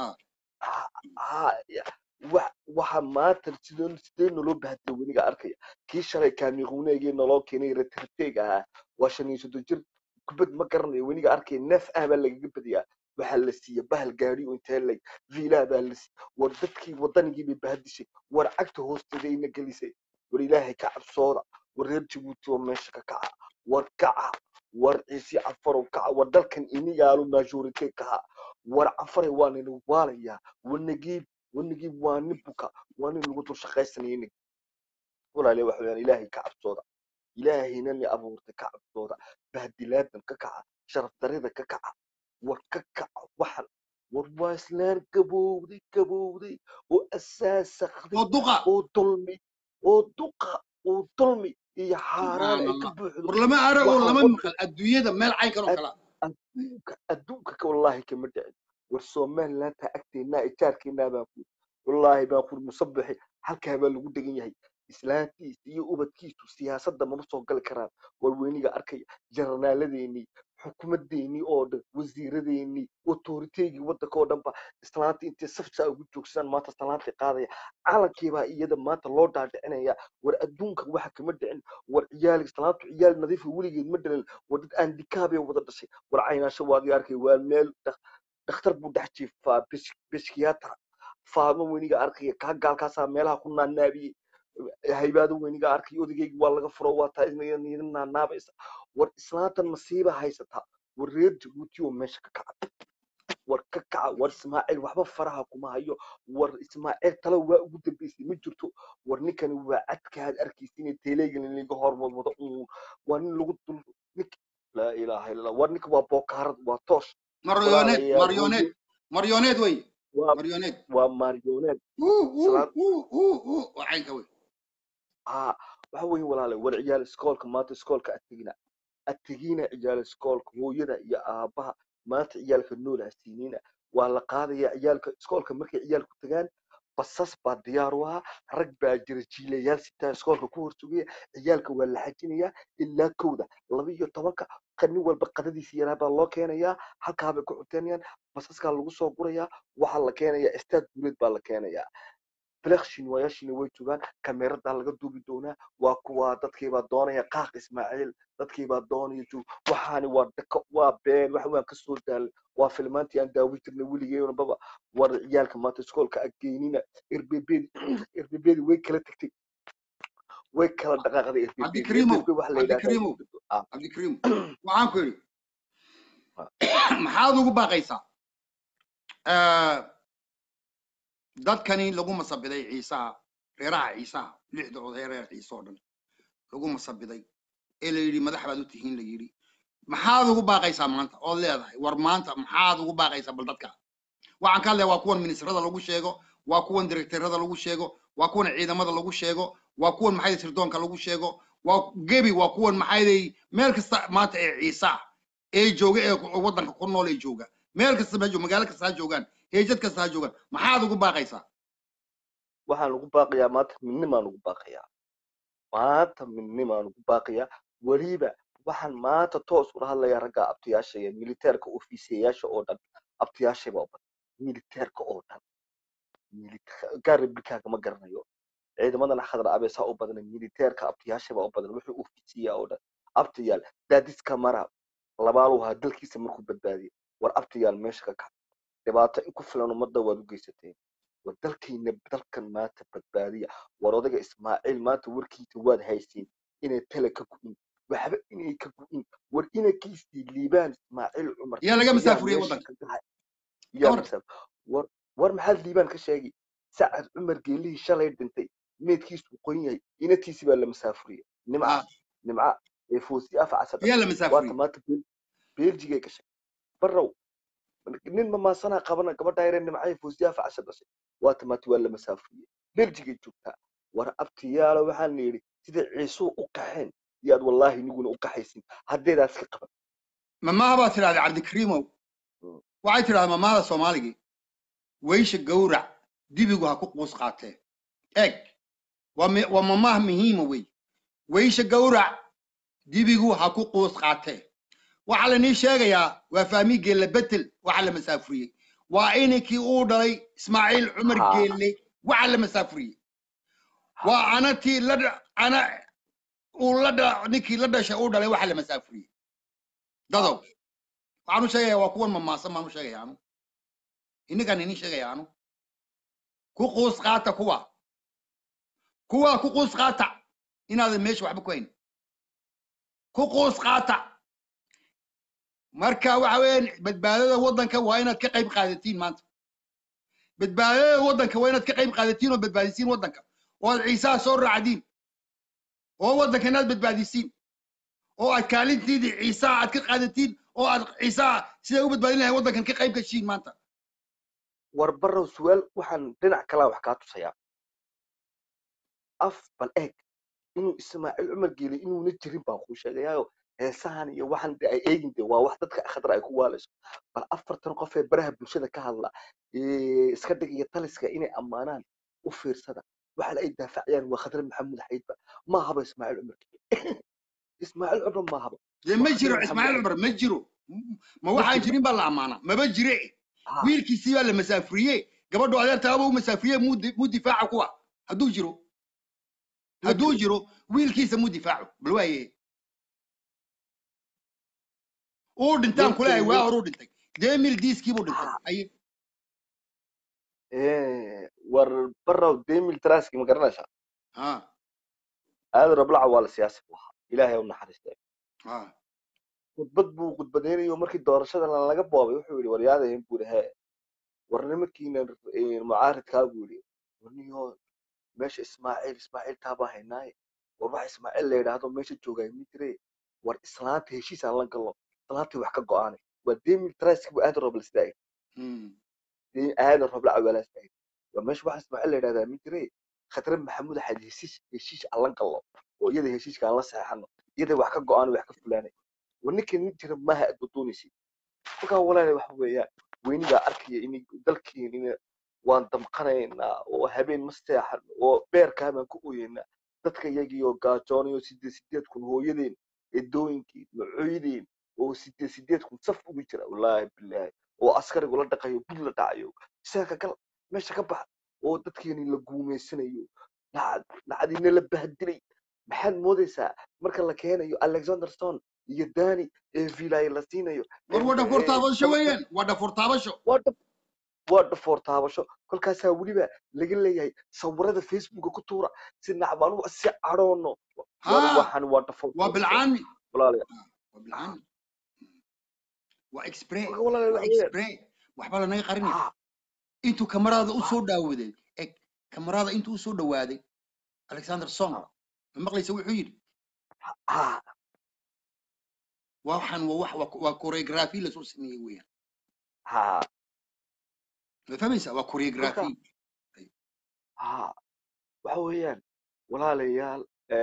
Ah. ha wa- waxa maanta sidoo sidee naloo bahdila weniga arkaya kii shalay kaamiquuneegii naloo keenay retirteeg ahaa waa shan iyo soddon jir kubad ma garanayo weniga arkaya neef ah baa lagaga badiyaa waxaa la siiya bahal gaadhi oo intee lay viilaa baa la siiya war dadkii waddanigii bay bahdishay war cagta hoosteeda ina gelisay war ilaahay ka cabsooda war reer jabuuti oo meesha ka kaca war kaca war ciisi cafarow kaca war dalkan inigaalo majorite kaha war cafaray waa nina waalayaa war nagiib war nagiib waa nin buka waa nin lagu dul shaqaysanaya nig walaale waxa weyaan ilaahay ka cabsooda ilaahayna ni abuurtay ka cabsooda bahdilaadan ka kaca sharaf darida ka kaca war ka kaca waxan war waa islaan gabowday gabowday oo asaasakday oo duqa oo dulmi oo duqa oo dulmi iyo xaaraan ay ka subxaan allah buuxdo war lama arago waxa lama waddan maqal adduunyada meel caynkan oo kala adduunka adduunka ka wallaahi kama dhicin war somalilandta agteennaa ijaarkeennaa baan ku wallaahi baan ku musabbixi halkaa baa lagu degan yahay islaantiisa iyo ubadkiisu siyaasadda mama soo gali karaan war weyniga arkaya jaranaaladeennii xukuumadeennii oo dhan wasiiradeennii otoriteygii waddanka oo dhanba islaanta intay safsaa ugu joogsadaan maanta islaantay qaadaya calankiibaa iyada maanta loo dhaadhicinaya war adduunka waxa kama dhicin war ciyaal islaantu ciyaal nadiifa weligeed ma dhalin war dad aan dikaabay wada dhashay war caynaasho waad arkay waa meel dak- dhakhtar buu dhex jiifaa bishkiyaatra faadmo weyniga arkaya kaa gaalkaasaa meelaha ku naanaabiyey haybaado weyniga arkay odagaygi waa laga furo waa taa idin naanaabaysa war islaantan masiiba haysataa war reer jabuuti oo meesha ka kaca war ka kaca war ismaaciil waxba faraha kuma hayo war ismaaciil talo waa ugu dambeysay ma jirto war ninkani waa cadka aad arkaysa inay teeleegan laga horwadwado uun waa nin lagu dul nink laa ilaaha illa allah war ninka waa bookaarad waa toosh maryoneed walaalayaal maryoneed hooyo maryoneed wey waa maryoneed waa marioneed Uu, uu, islaan uu, uu, uu. waa caynka wey ها waxa weeye walaale war ciyaal iskoolka maanta iskoolka ategina ategina ciyaal iskoolka hooyada iyo aabaha maanta ciyaalka nool ha siinina waa la qaadaya ciyaalka iskoolka markay ciyaalku tagaan basas baa diyaar u ah rag baa jira jiilayaal sitaa iskoolka ku horsugaya ciyaalka waa la xajinayaa ilaa kowda laba iyo tobanka nin walba qadadiisa yaraa baa loo keenayaa halkaa bay ku cunteynayaan basaskaa lagu soo gurayaa waxaa la keenayaa istaad guuleed baa la keenayaa flekshin waayaashina way joogaan kameradaa laga duubi doonaa waa kuwa dadkiibaa doonaya qaaq ismaaciil dadkiibaa doonaya joog waxaani waa dako waa been wax waan kasoo daalay waa filmaantii aan daawi jirnay weligeynababa war ciyaalka maanta iskoolka ageynina erbebedi erbebedi way kala tagtay way kala dhaqaaqday cabdikariimow erbebedi wax la cabdikariimow yidhahdaa cabdikariimow waxaan ku yidhi maxaad ugu baaqaysaa Eh, dadkani lagu masabiday ciisaha reeraha ciisaha lixda oday reer ciise oo dhan lagu masabiday ee la yidhi madax baad u tihiin la yidhi maxaad ugu baaqaysaa maanta ood leedahay war maanta maxaad ugu baaqaysaa bal dadka waxaan ka hadlaya waa kuwan ministrada lagu sheego waa kuwan direktarada lagu sheego waa kuwan ciidamada lagu sheego waa kuwan maxay sirdoonka lagu sheego waa gebi waa kuwan maxay meel kasta maanta ee ciisa ah ee jooga ee ku- waddanka ku nool ee jooga meel kasta ha jooga magaalo kasta ha joogaan heejad kasta ha joogaan maxaad ugu baaqaysaa waxaan ugu baaqayaa maanta midnimaan ugu baaqayaa maanta midnimaan ugu baaqayaa weliba waxaan maanta toos ula hadlayaa ragga abtiyaasha iyo militeerka ofiisiyayaasha oo dhan abtiyaashayba u badan militeerka oo dhan Milite- gaar republikaanka ma garanayo ciidamadana khadra abeesaa u badan militeerka abtiyaashayba u badan wuxuu ofiisiyaa oo dhan abtiyaal daadiska mara labaalu ahaa dalkiisa markuu badbaadiyay war abtiyaal meesha ka kac dhibaato in ku filan ummadda waad u geysateen war dalkiina dalkan maanta badbaadiya war odaga ismaaciil maanta warkiisa waad haysiin inay tale ka gu'in waxba inay ka gu'in war inankiisii liibaan ismaaciil cumar yaa laga ayaa masaafuriyey meesha waddanka ka gahay ka yaa war masaaf war war maxaad liibaan ka sheegi sacad cumar geelihii shalay dhintay meedkiisu qoyn yahay inantiisi baa la masaafuriyey nimca ah nimca ee foosi afa casada yaa la waata masaafuriyey maanta Bel- beeljigay gashay barrow nin mamaasanaa qabana gabadha yaree nimcay foosiyaha facasha dhashay waata maanta waa la masaafuriyey beljigay joogtaa war abtiyaalo waxaan yidhi sida ciisuu u qaxeen yaad wallaahi niguna u qaxaysin haddeedaas ka qaban mamaha baa tidhahda cabdikariimow Mm. waxay tidhahdaa mamahada soomaaligii weysha gowrac dibigu ha ku quus qaatee eeg waa mi- waa mamaha muhiima wey weysha gowrac dibigu ha ku quus qaatee waxaa la nii sheegayaa waa fahmi geelle betel waxaa la masaafuriyey waa inankii uu dhalay ismaaciil cumar haa geelle waxaa la masaafuriyey waa haa anatii la dha- ana uu la dha ninkii la dhashay uu dhalay waxaa la masaafuriyey dadow haa waxaan u sheegayaa waa kuwan mamaasan baan u sheegaya anu inninkaan inin sheegaya anu ku quus qaata kuwa kuwa ku quus qaata inaadan meesha waxba ku hayn ku quus qaata marka waxa weeyaan badbaadada waddanka waa inaad ka qayb qaadatiin maanta badbaadada waddanka waa inaad ka qayb qaadatiin oo badbaadisiin waddanka oo aad ciisaha soo raacdiin oo waddanka inaad badbaadisiin oo aad kaalintiidii ciisaha aad ka qaadatiin oo aad ciisaha siday u badbaadin lahayn waddankan ka qayb gashiin maanta war barrow su'aal waxaan dhinac kalaa wax kaa tusayaa af bal eeg inuu ismaaciil cumar geelay inuuna jirin baan kuu sheegayaayo heesahan iyo waxan de ay eegin de waa wax dadka khadra ay ku waalayso bal afartan qof ee baraha bulshada ka hadla ee iska dhigaya taliska inay ammaanaan u fiirsada waxa ay daafacayaan waa khadra maxamuud xaydba ma haba ismaaciil cumar geele ismaaciil cumar ma haba dee waa ma khadra jiro maxamuud ismaaciil xayd cumar ma jiro M- ma ma waxaan jiro jirin baa la ammaanaa maba jire ha wiilkiisii baa la masaafuriye gabadhu adeertaaba u masaafuriye muu di- muu difaaca kuwa hadduu jiro ma hadduu jiro jiro wiilkiisa muu difaaco bal waaye uu dhintaan kuleeyahay ninkani waa nin horuu dhintay dee mil diiskii buu dhintay ha aye ee war barrow demil traski ma garanaysaa ha aadan rablaca waa la siyaasi bu ahaa ilaahay u naxariistay ha khudbad buu khudbadaynayo markii doorashada laga boobay wuxuu yidhi waryaadahin buu yidhi hee war nimankiina mucaaridkaa buu yidhi warniyo meesha ismaaciil ismaaciil taabaa haynaaye war wax ismaaciil la yidhaahdo meesha joogaay ma jire war islaanta heshiis aan la galno islaantii wax ka go'aanay waa demil traski buu aadan roble sidaa Hmm. yidhi aadan roble cawaalaa sidaa yidhi war meesha wax ismaaciil la yidhahdaa ma jire khadre maxamuud axad heshiis heshiis aan la galno oo iyada heshiiska aan la saxeexano iyada wax ka go'aan wax ka fulaanay war ninkan nin jira maaha aad doonaysid markaa walaale waxa weeyaan weynigaa arkaya in dalkeenina waan damqanaynaa oo habeen ma seexan oo beerkaa baan ku oyeynaa dadka iyagiioo gaajoonayo sideed sideed kun hooyadeen edooyinkeen macooydeen oo sideed sideed kun saf ugu jira wallaahi bilaahi oo askarigu la dhaqayo bud la dhacayo isaga gal meesha ka bax oo dadkeeni la guumaysanayo dhacdiina la bahdilay maxaad moodaysaa marka la keenayo alexander stone iyo dani ee vilay la siinayo war waa dhafoor taabasho weeyaan waa dhafoor taabasho waa dhab waa dhafoor taabasho kolkaasaa weliba laga leeyahay sawirada facebooka ku tuura si nacbaan u si cadhoono haa waxaan waa dhafoor waa bilcaani walaalayaal waa bilcaani waa expre marka walaalayaal waa waxa weeyaan expre waxba lanaga qarinay ha intuu kamarada u ha soo dhaawaday eg kamarada intuu u soo dhawaaday alexander song ha ma maqlaysa wuxuu yidhi ha waxaan waa wax waa waa choreography lasoo sameeyey weeyaan ha ma fahmaysaa waa kolka choreography ha waxa weeyaan walaalayaal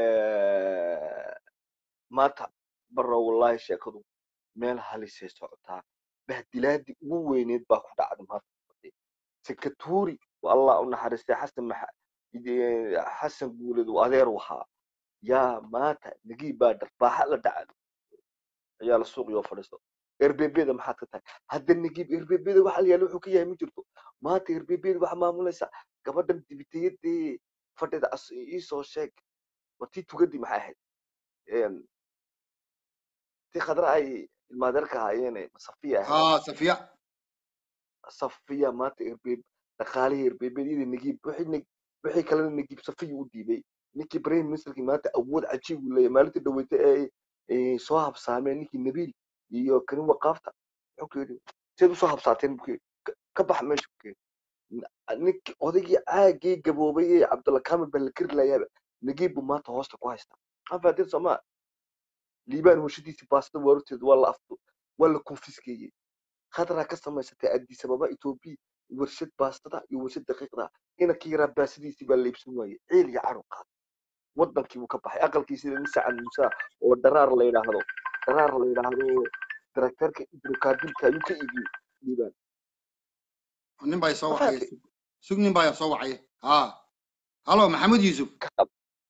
maanta barra wallahi sheekadu meel halisay socotaa bahdilaadii ugu weyneed baa ku dhacday maanta sekaturi allah u naxariistay xasan maxa ide- xasan guuleed uu adeer u ahaa yaa maanta nagii baa dharbaaxa la dhacay ayaa la suuqiyoo fadhiisto erbebeda maxaad ka tahay hadda nagib erbebeda waxa la yaala wuxuu ka yahay ma jirto maanta erbebeda waxa maamulaysa gabadhan dibitayadii fadhida as iisoo sheeg war tii tugadii maxay ahayd Een, tii khadra ay ilmaadeerka ahaayeen safiya ahayd haa safiya safiya maanta erbe dhaqaalihii erbebedyada nagib wixii nag- wixii kalena nagib safiya u dhiibay ninkii prime ministerkii maanta awood cajiib uu leeyahay maalintii dhaweyta ee ay soo habsaameen ninkii nabiil iyo kanin waqaafta wuxuu ku yidhi seed usoo habsaateen buu ku yidhi "Ka- ka bax meesha buu ku yidhi N- ninkii odaygii caagii gaboobay ee cabdulla kaamil baa la kari layaaba nagib buu maanta hoosta ku haystaa anfaatin soomaa liibaan warshadiisii baastada waarurteeda waa la afdo waa la konfiskeeyey khadraa ka samaysatay addis ababa etoobiya warshad baastada iyo warshad daqiiqda inankii yaraa baasadiisii baa la iibsan waayey ciil iyo cadhow qaad wadankii buu ka baxay aqalkiisii nin sacan musa oo dharaar la yidhaahdo dharaar la yidhaahdo darakteerka idrokaabilka ayuu ka iibiyey liibaan nin baa soo ma wacaya fahamtay sug sug nin baa soo wacaya haa halo maxamed yuusuf ka qab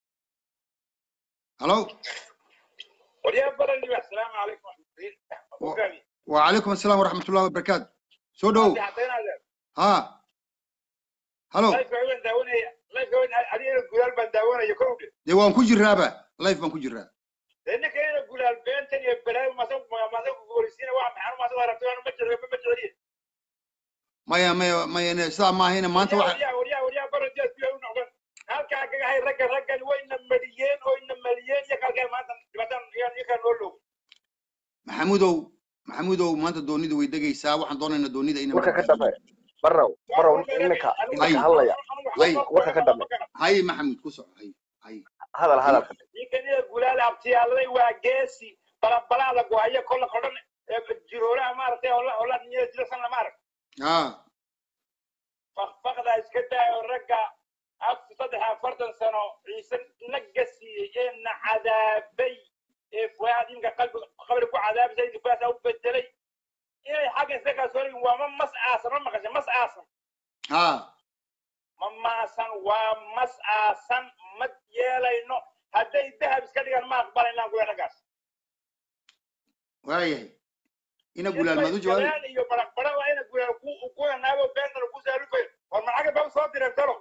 halo وريا بلد السلام عليكم و- وكاني وعليكم السلام ورحمة الله وبركاته سو ما دو في حطينا هذا ها هلو لا يفعلون داونا لا يفعلون علينا الجلال بنداونا يكون دي وان كوجي رابا لايف وان كوجي رابا لأنك هنا الجلال بين تاني بلاي ما سوق ما سوق بوليسين واحد محل ما سوق رفتوا أنا مجرد ما مجرد ما يا ما يا ما يا سا ما هنا ما انت وريا واحد وريا وريا وريا برا جالس فيها ونعمل هل كان كان هاي رجع رجع وين مليين وين مليين يا كان كان ما تن ما تن يعني كان نقوله maxamuudow maxamuudow maanta doonida way degaysaa waxaan doonaynaa doonida inaan warka ka badbaadino dambe barrow barrow ininka ininka hadlaya hay warka ka dambe hay maxamuud ku soco hay hay hadal hay hadal ka dambe ninkan ida gulaal abtiyaalay waa geesi balabalaada go'aya kolla kodhan jirooraha maaragtay ola ola niyada jilasan lama arag haa fakfakda iska daayo ragga afar saddex afartan sano ciise naga siiyey ee na cadaabay ee fuaad imka qalbi qabri ku cadaabisay fuaasa u bedelay inay xagga iska kalsoonayin waa ma mas aasan ma maqashay mas aasan haa ma maasan waa mas aasan ma yeelayno hadday dahab iska dhigaan ma aqbalaynaan kuwa raggaas waayahay ina gulaal maad u jawaabi galaan iyo baraqbara waa ina gulaal ku ku naago beentana ku saalufayo war macaga baa soo direen talo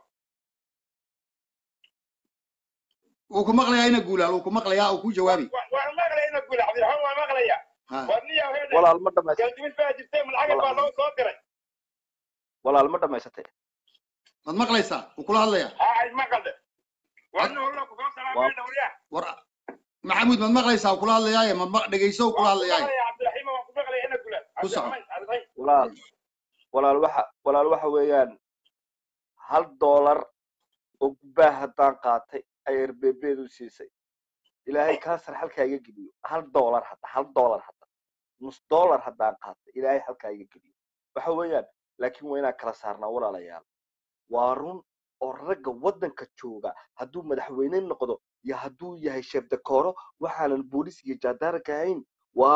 wuu ku maqlayaa ina gulaal wuu ku maqlayaa uu ku jawaabi waan maqlaya ina gulaal cabdiraxmaan waan maqlaya haa war niya hede walaal ma dhamaysatay galdimis baa jirtay malacag baa loo soo diray walaal ma dhamaysatay maad maqlaysaa wuu kula hadlayaa haa maqalde warna holla ku soo waa salaamay dhawriya war maxamuud maad maqlaysaa wuu kula hadlayaaye maad ma- dhegayso wuu kula waan ku hadlayaaye maqlaya cabdiraxiim waan ku maqlaya ina gulaal ku soco cabdiraxmaan cabdiraxiim walaal walaal waxa walaal waxa weeyaan hal doolar oo gubbaa haddaan qaatay ay erbebeedu siisay ilaahay kaasar halkaa iga geliyo hal doolar hadda hal doolar hadda nus doolar haddaan qaatay ilaahay halkaa iga geliyo waxa weeyaan laakiin waa inaan kala saarnaa walaalayaal waa run oo ragga waddanka jooga hadduu madaxweyne noqdo iyo hadduu yahay sheef dakooro waxaanan booliis iyo jaadaarka ahayn waa run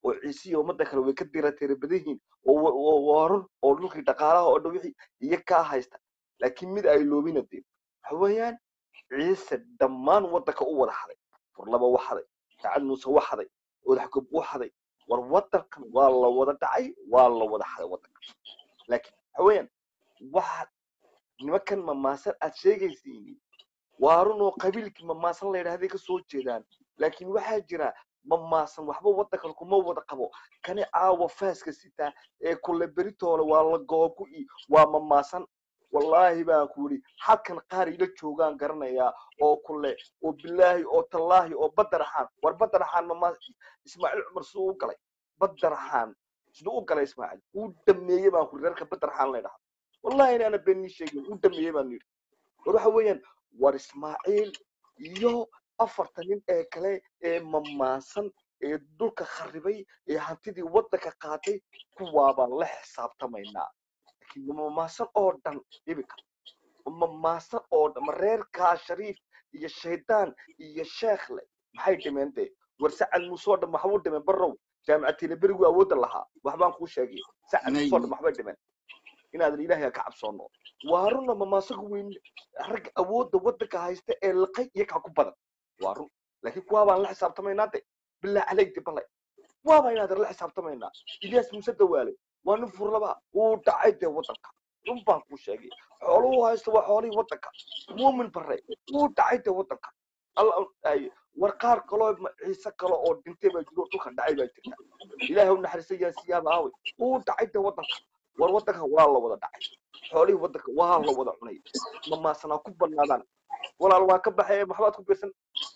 oo ciisiya ummadda kale way ka dirateera badan yihiin oo wa- oo waa run oo dhulkii dhaqaalaha oo dhan wixii iyo kaa haysta laakiin mid ay loobina dee waxa weeyaan ciise dhammaan waddanka u wada haday furlaba u haday sacad muuse u haday odaxgob u haday war waddankan waa la wada dhacay waa la wada haday waddanka laakiin waxa weeyaan waxa nimankan mamaasan aad sheegaysiin waa run oo qabiilkii mamaasan la yidhahday ka soo jeedaan laakiin waxaa jira mamaasan waxba waddankan kuma wada qabo kani caawa faaska sitaa ee kule beritoole waa la googu-i waa mamaasan wallaahi baan ku yidhi halkan qaar ila joogaan garanayaa oo kule oo bilaahi oo tallaahi oo badaraxaan war badaraxaan mamaas ismaaciil cumar siduu u galay badaraxaan siduu u galay ismaaciil uu dhameeyey baan ku yidhi reerka badaraxaan la yidhaha wallahi inaana beenii sheegin uu dhameeyey baan yidhi war waxa weeyaan war ismaaciil iyo afarta nin ee kale ee mamaasan ee dhulka kharibay ee hantidii waddanka qaatay kuwaabaan la xisaabtamaynaa laakiin mamaasan oo dhan iminka mamaasan oo dhan ma reerkaa shariif iyo shaydaan iyo sheekhle maxay dhimeen dee war sacad muuse oo dhan maxaa u dhimeen barrow jaamicatiina berigu awoodda lahaa waxbaan kuu sheegay sacad muuse oo dhan maxbay dhimeen inaadan ilaahay ka cabsoono waa runna mamaasagu weyn ragga awoodda waddanka haysta ee liqay iyo kaa ku badan waa run laakiin kuwaabaan la xisaabtamaynaa de bilaa caleyk de balay waaba inaadan la xisaabtamaynaa ilyaas muuse dawaale waa nin furlaba wuu dhacay dee waddanka run baan kuu sheegay xooluhu haysta waa xoolihii waddanka muumin bare wuu dhacay dee waddanka alla ay war qaar kaloo ma- ciise kale oo dhintay baa jiro dhulka dhacay baa jirta ilaahay u naxariista yaa siyaaba aaway wuu dhacay dee waddanka war waddanka waa la wada dhacay xoolihii waddanka waa la wada cunay mamaasanaa ku banaadaan walaal waa ka baxay maxbaad ku biirsan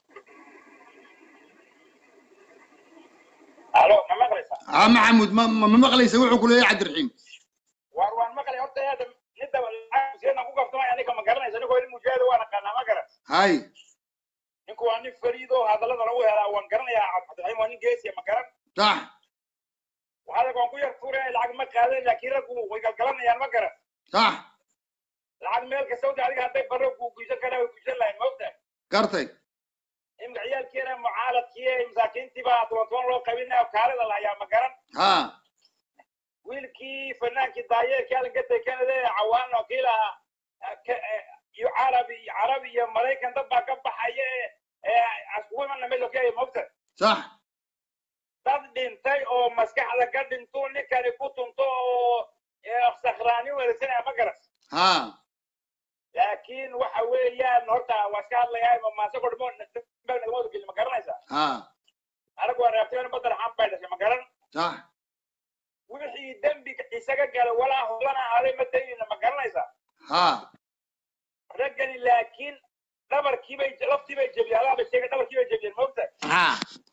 alo ma maqlaysaa aa maxamuud ma ma ma maqlaysa wuxuu ku leeyahay cabdiraxiim waar waan maqlay horta hadda midda lacagseedna ku gaftamay anika ma garanaysa ninkoo nin mujaahid waa naqaanaa ma garan hay ninku waa nin fariido hadallada lagu helaa waan garanayaa cabdiraxiim waa nin geesiya ma garan sax waxaada waan ku yar tuuraya lacag ma qaadan laakiin raggu way galgalanayaan ma garan sax lacag meel kasta wada adiga hadday barro kuu guysan karaa way guysan lahayn maogta gartay imka ciyaalkeena mucaaladkii masaakiintii baa toban toban loo qabinaya kaalida lahayaa ma garan ha wiilkii fanaankii daayeerkii alanka tekanade cawaan oo kii lahaa ka- eh, iyo carabi carabi iyo maraykan dad baa ka baxaya ee askugu imana meesha ka mogta sax dad dhintay oo maskaxda ka dhinto ninkani ku tunto oo eh, sakhraani wadasanaya ma garas ha laakiin waxa weeyaan horta waa iska hadlayaa mamaase kodhmo nagama gelin ma garanaysa ha anagu waa reabteen badar xaan bay dhashay ma garan sax wixii dembi isaga galay walaa holana ahaaday ma dayina ma garanaysa ha raggani laakiin dhabarkiibay laftiibay jebiyeen alaaba sheegay dhabarkiibay jebiyeen moogta ha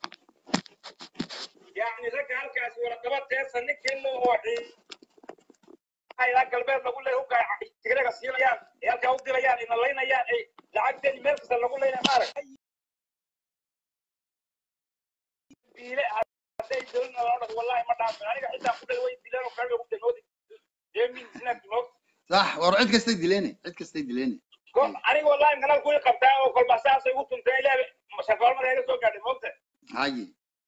yacni ragga halkaas waradaba teesa nin kelo oo ilaa galbeed lagu leeyahay hubka tigreega siinayaan ee halkaa u dirayaan ina laynayaan ay lacagteedi meel kasta lagu leynaya maarag biile hadday dowladna loo dhas wallahi ma dhaafin aniga xitaa ku dhay way dileen oo kale ugu damoodi deemin snack moogta sax war cid kastay dileene cid kastay dileene kol aniga wallahi kanal kuy qabtaa oo kolba saasay ugu tuntay ilaa shaqaalmada iga soo gaadhay moogta haye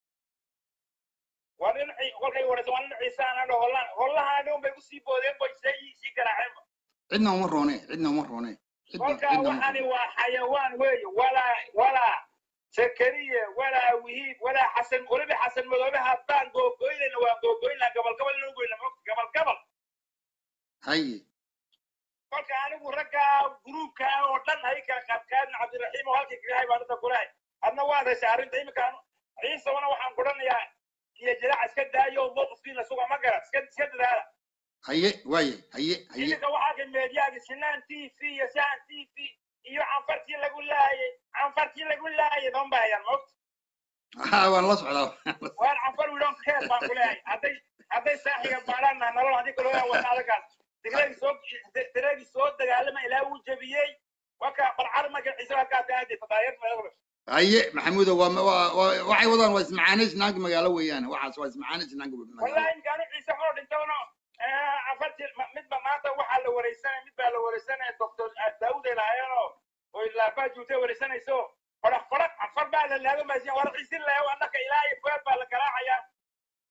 waa nin ci- kolkay waraysa waa nin ciisaan adho hollaan hollahaani unbay usii boodeen bay sii sii garaaceenba cidna uma roone cidna uma roone cidna kolka cidna uma waxani roone waa xayawaan weeye walaa walaa sakariye walaa wihiib walaa xasan weliba xasan madoobe haddaan googoynayna waan googoynaa gabal gabal inuu goyna moogta gabal gabal haye kolka anigu ragga gruubka oo dhan hay kala qaadkaadna cabdiraxiim oo halkii kaga hay baan inta kulahay adna waa heshay arrinta imika ciisabana waxaan kudhanayaa iyo jilaac iska daayo mowqifkiina suga ma garan iska iska dadaala haye waaye haye haye iminka waxaa ka meediyaagi sinaan t v iyo saan t v iyo canfartii lagu laayay canfartii lagu laayay doon baa hayaan moogta ha waan la socdaa waan canfar widon keer baan ku leeyahay hadday hadday saaxiga baadhaanna nolol haddii kaloo yaa wata adagaas tigreegi soo tigreegi soo dagaalama ilaa uu jebiyey waka balcar marka ciise halkaa ka aadi fadaayar meelo haye maxamuudo waa waa waa- waxay wadaan waa ismacaaneys naanka magaalo weeyaan waxaas waa ismacaaneys naanka magaalo wallahi imkaanu ciise xoo dhintowno canfartii midba maanta waxaa la wareysanaya mid baa la wareysanaya doctor daawud ay lahaayeenoo oy laafaa juutay wareysanayso fadhaq fadhaq canfar baa la laaga maasiyan war ciise laayo annaka ilaa iyo feer baa la garaacayaa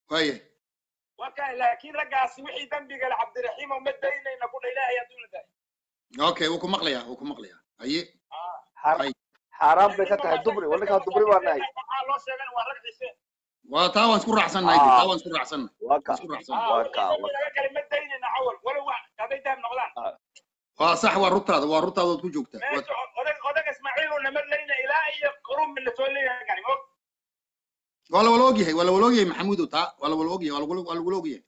waaya waka laakiin raggaasi wixii dembiga le cabdiraxiim oo ma daynayna kudha ilaahay adduuna daay okay wuu ku maqlayaa wuu ku maqlayaa haye Xaar- Ay. xaaraan bay ka tahay dubri waninkaa dubri baa nahay waxaa loo sheegan waa rag xiseen waa taa waan isku raacsannahay Ah. taa waan isku raacsannahay waa ka waan isku raacsannahay waa ka waa laga kale ma daynayna cawal walow wa- hadday dahab noqdaan waa sax waa rugtaada waa rugtaada ood ku joogtaa Waa- meesha odag odag ismaaciil oo nama leyna ilaa iyo qurun la soo leeyahay gani og waa la wala ogyahay waa la wala ogyahay maxamuudow taa waa la wala ogyahay waa lagula- waa lagula ogyahay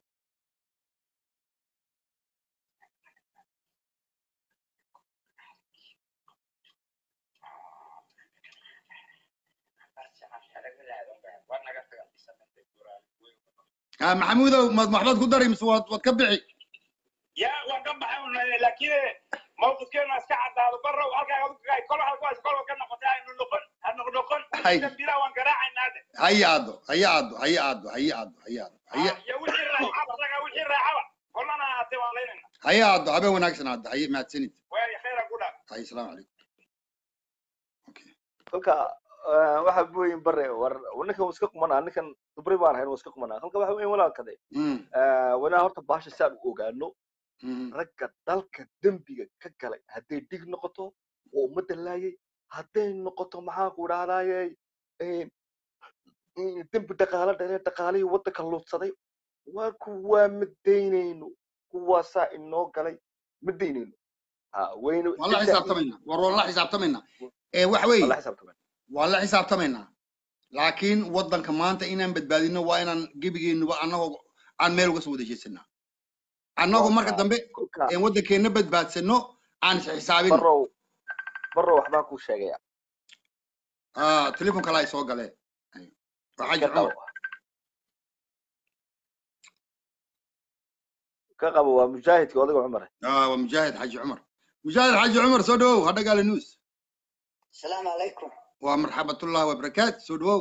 Ah, maxamuudow maad waxbaad ku dari mise waad waad ka bixi ya waan ka baxay un laakiin mawqifkeenu iska caddaado barrow halkaa adugay kol halkaas kol ka noqotay aynu noqon ha noqnoqon Hay. dambila waan garaacaynaa de haya aado haya aado haya aado haya aado haya aado haya iyo wixii raacaba raga wixii raacaba kolana ahaatee waan leynayna haya aado habeen wanaagsan aado haya mahadsanid waaya khayra ku dhaa haya asalaamu calaykum okay kolka eh, waxa weyn bare war ninkan wuu iska qumanaa ninkan dubri baan ahayn wuu iska qumanaa kolka waxa weyn walaalkade Mm, wanaa horta baasha si aan u ogaano mm, ragga dalka dembiga ka galay hadday dhig noqoto oo ummadda laayay hadday noqoto maxaan ku idhahdaaye dembi dhaqaale dhalee dhaqaalihii waddanka luudsaday waa kuwaa ma daynayno kuwaasaa inoo galay ma daynayno ha wayna waan la xisaabtamaynaa war waan la xisaabtamaynaa ee waxa weeye la xisaabtamay waan la xisaabtamaynaa laakiin waddanka maanta inaan badbaadino waa inaan gebigeennuba annagoo aan meel uga soo wada jeesanaa annagoo marka dambe kolka een waddankeenna badbaadsano aan is xisaabino barrow barrow waxbaan kuu sheegaya Ah, telefoon kale ay soo galeen waa xaji ka qabo cumar ka qabo waa mujaahidka odaga cumare Ah, waa mujaahid xaji cumar mujaahid xaji cumar soo dhawow ha dhagaale news السلام عليكم waa marxabatullahi wabarakaatu soo dhawow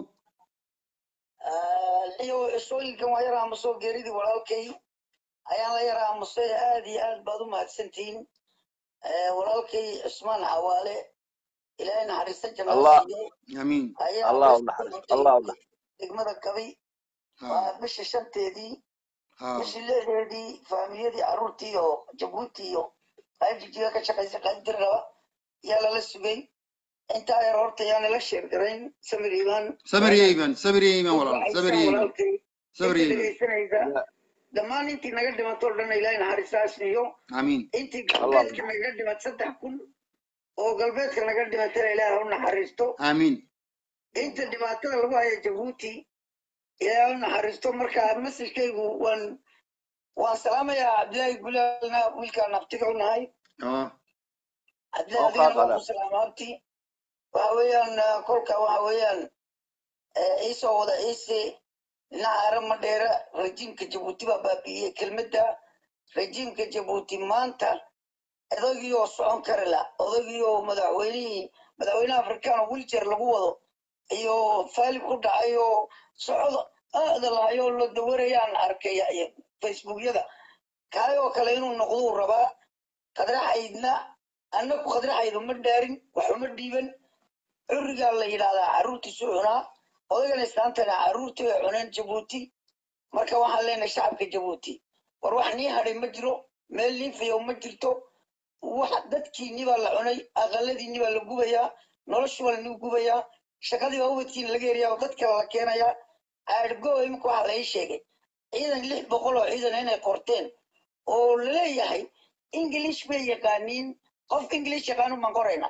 iyo isooyinkan waa yar aamuso geeridii walaalkay ayaan la yar aamusay aad iyo aad baad u mahadsantihiin walaalkay cusmaan xawaale ilaahay naxariista Allah. jannada siiyo amiin ayaa Allah u meesha ku naxariisto, dhintay Allah u naxariisto. degmada kabay Ah, waa bisha shanteedii ah, bishii lixdeedii faamiyadii carruurtii iyo jabuuti iyo qayb jijiga ka shaqaysa qayb dir raba yaa lala sugay intaa yar horta yaana la sheergarayn samir iibaan samir yeyman samir yeyman walaal samir yeyman samir yeyman dhegeysanaysa dhammaan intii naga dhimatoo dhan ilaahay naxariistaas siiyo amiin intii galbeedka naga dhimat saddex kun oo galbeedka naga dhimatana ilaahay ha u naxariisto amiin inta dhibaatada lagu haya jabuuti ilaahay ha u naxariisto marka masajkaygu waan waan salaamayaa cabdilaahi gulaalna wiilkaan naftiga u nahay Ah, cabdilaahi Oo kaa adigana waan qadan. ku salaamaabti waxa weeyaan ah, kolka waxa weeyaan eh, iisoo wada ciise dhinaca arama dheera rajiimka jabuuti baa baabi'iyey kelmadda rajiimka jabuuti maanta odagiioo socon kari la odagiioo madaxweynihii madaxweynaha afrikaan oo wiljeer lagu wado iyo faalib ku dhacay oo socod aada lahayoo la dawarayaan arkay iyo facebookyada kaay oo kale inuu noqduu rabaa qadraxaydna annagu qadraxaydu ma dhaarin wax uma dhiiban curigaa la yidhahdaa carruurtiisu cunaa odagan islaantana carruurtii ay cuneen jabuuti marka waxaan leenahay shacabka jabuuti war wax nii hadhay ma jiro meel liifayo ma jirto wax dadkiinni baa la cunay aqaladiinni baa la gubayaa noloshu baa lanigu gubayaa shaqadii baa ubadkiina laga heriyaa oo dad kale la keenayaa aadhgo imika waxaa la ii sheegay ciidan lix boqol oo ciidan inay qorteen oo laleeyahay english bay yaqaaniin qof english yaqaanu baan qorayna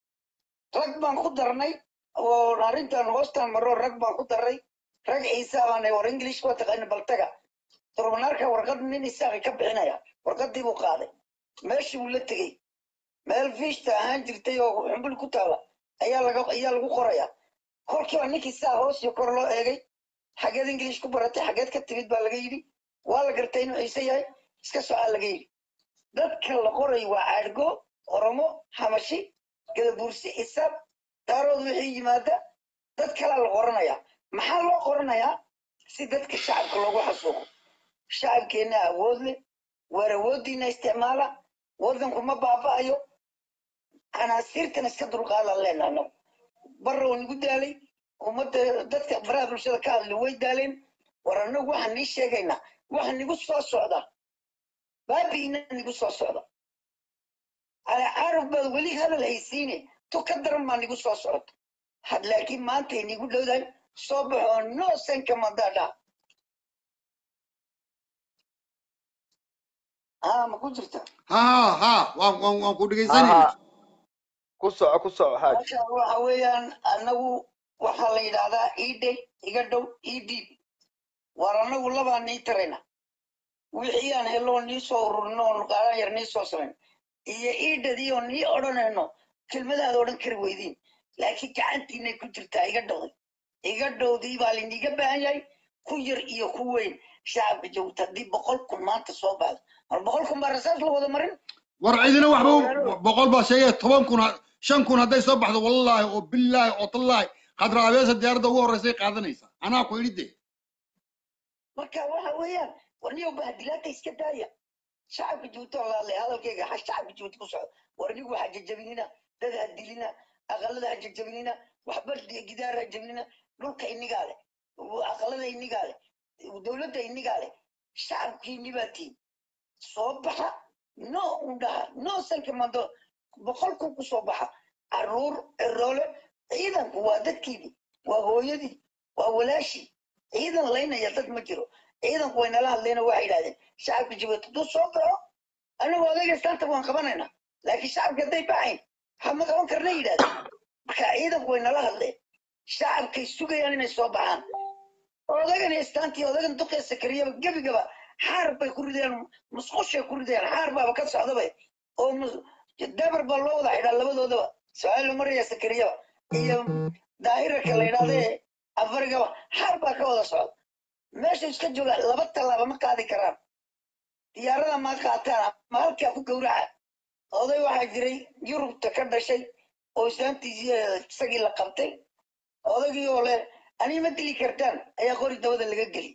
rag baan ku darnay oo arrintan hoostan maro rag baan ku darnay rag ciise baanay war english waa taqaana baltaga turbanarka warqad nin isaaqi ka bixinaya warqadii buu qaaday meeshii buu la tegey meel fiishta ahaan jirtay oo xumbul ku taala ayaa laga ayaa lagu qoraya kolkiiba ninkii saa hoos iyo kor loo eegay xageed english ku baratay xageed ka timid baa laga yidhi waa la gartay inuu ciise yahay iska socaa laga yidhi dadka la qoray waa caadgo oromo hamashi gadabuursi isaab daarood wixii yimaada dad kalaa la qoranaya maxaa loo qoranayaa si dadka shacabka loogu xasuuqo shacabkeenna awood leh waar awooddiina isticmaala waddanku ma baaba'ayo canaasiirtan iska dulqaadan leenaha anagu barra oo nagu daalay ummadda dadka baraha bulshada ka hadli way daaleen war annagu waxaan nii sheegaynaa waxa nigu soo socda baabiina nigu soo socda ale carab baad weli hadal haysiine tu ka daran baa nigu soo socota had laakiin maanta inigu dhowdahay soo baxoo no sanka madadha haa ma ku jirta ha ha waan waan waan ku dhegaysanayna aha ku soco ku soco xaaj marka waxa weeyaan annagu waxaa la yidhaahdaa iidhe iga dhow iidhiib waar annagu labaa nii tarayna wixii aan heloo nii soo ururino oo qaadan yar nii soo samayn iyo iidhadii oo nii odhanayno kelmadaada odhan kari weydiin laakiin gacantiinay ku jirtaa iga dhowday iga dhowdii baa layniga baahan yahay ku yar iyo ku weyn shacabka joogta haddii boqol kun maanta soo baxdo mar boqol kun baa rasaas la wada marin war cidina waxba u- boqol baa sheegaya toban kun ha- shan kun hadday soo baxdo wallaahi oo billaahi oo tallaahi khadra abeesa diyaaradda ugu horreysay qaadanaysa anaa ku idhi de marka waxa weeyaan warniyow bahadilaata iska daaya shacabka juuto laalay hadalkayga ha shacabka juuto ku socdo warnigu ha jajabinina dad ha dilina aqalada ha jajabinina waxba gidaar ha jabinina dhulka inigaa leh aqalada inigaa leh dowladda inigaa leh shacabkiini baa tiin soo baxa no undhaha no sanka mando boqol kun ku soo baxa caruur ciroole ciidanku waa dadkiini waa hooyadii waa walaashii ciidan laynaya dad ma jiro ciidanku way nala hadleena waxay yidhahdeen shacabka jabuuti hadduu soo baxo anagu odayga islaanta waan qabanaynaa laakiin shacabka hadday baxayn hama qaban karna yidhahdeen marka ciidanku way nala hadleen shacabkay sugayaan inay soo baxaan odagan istaantii odagan duqee sakariyaba gebigaba xaar bay ku ridayaan musqushay ku ridayaan xaar baaba ka socdaba oo mus- dabar baa loo wada xidhaa labadoodaba su-aal maraya sakariyaba iyo daahirarka la yidhahdee afarigaba xaar baa ka wada socda meesha iska jooga laba tallaaba ma qaadi karaan diyaarada ma qaataan ama halkaa ku gowraca oday waxaa jiray yurubta ka dhashay oo islaantiisii isagii la qabtay odaygii oo leh anii ma dili kartaan ayaa qori dabada laga geli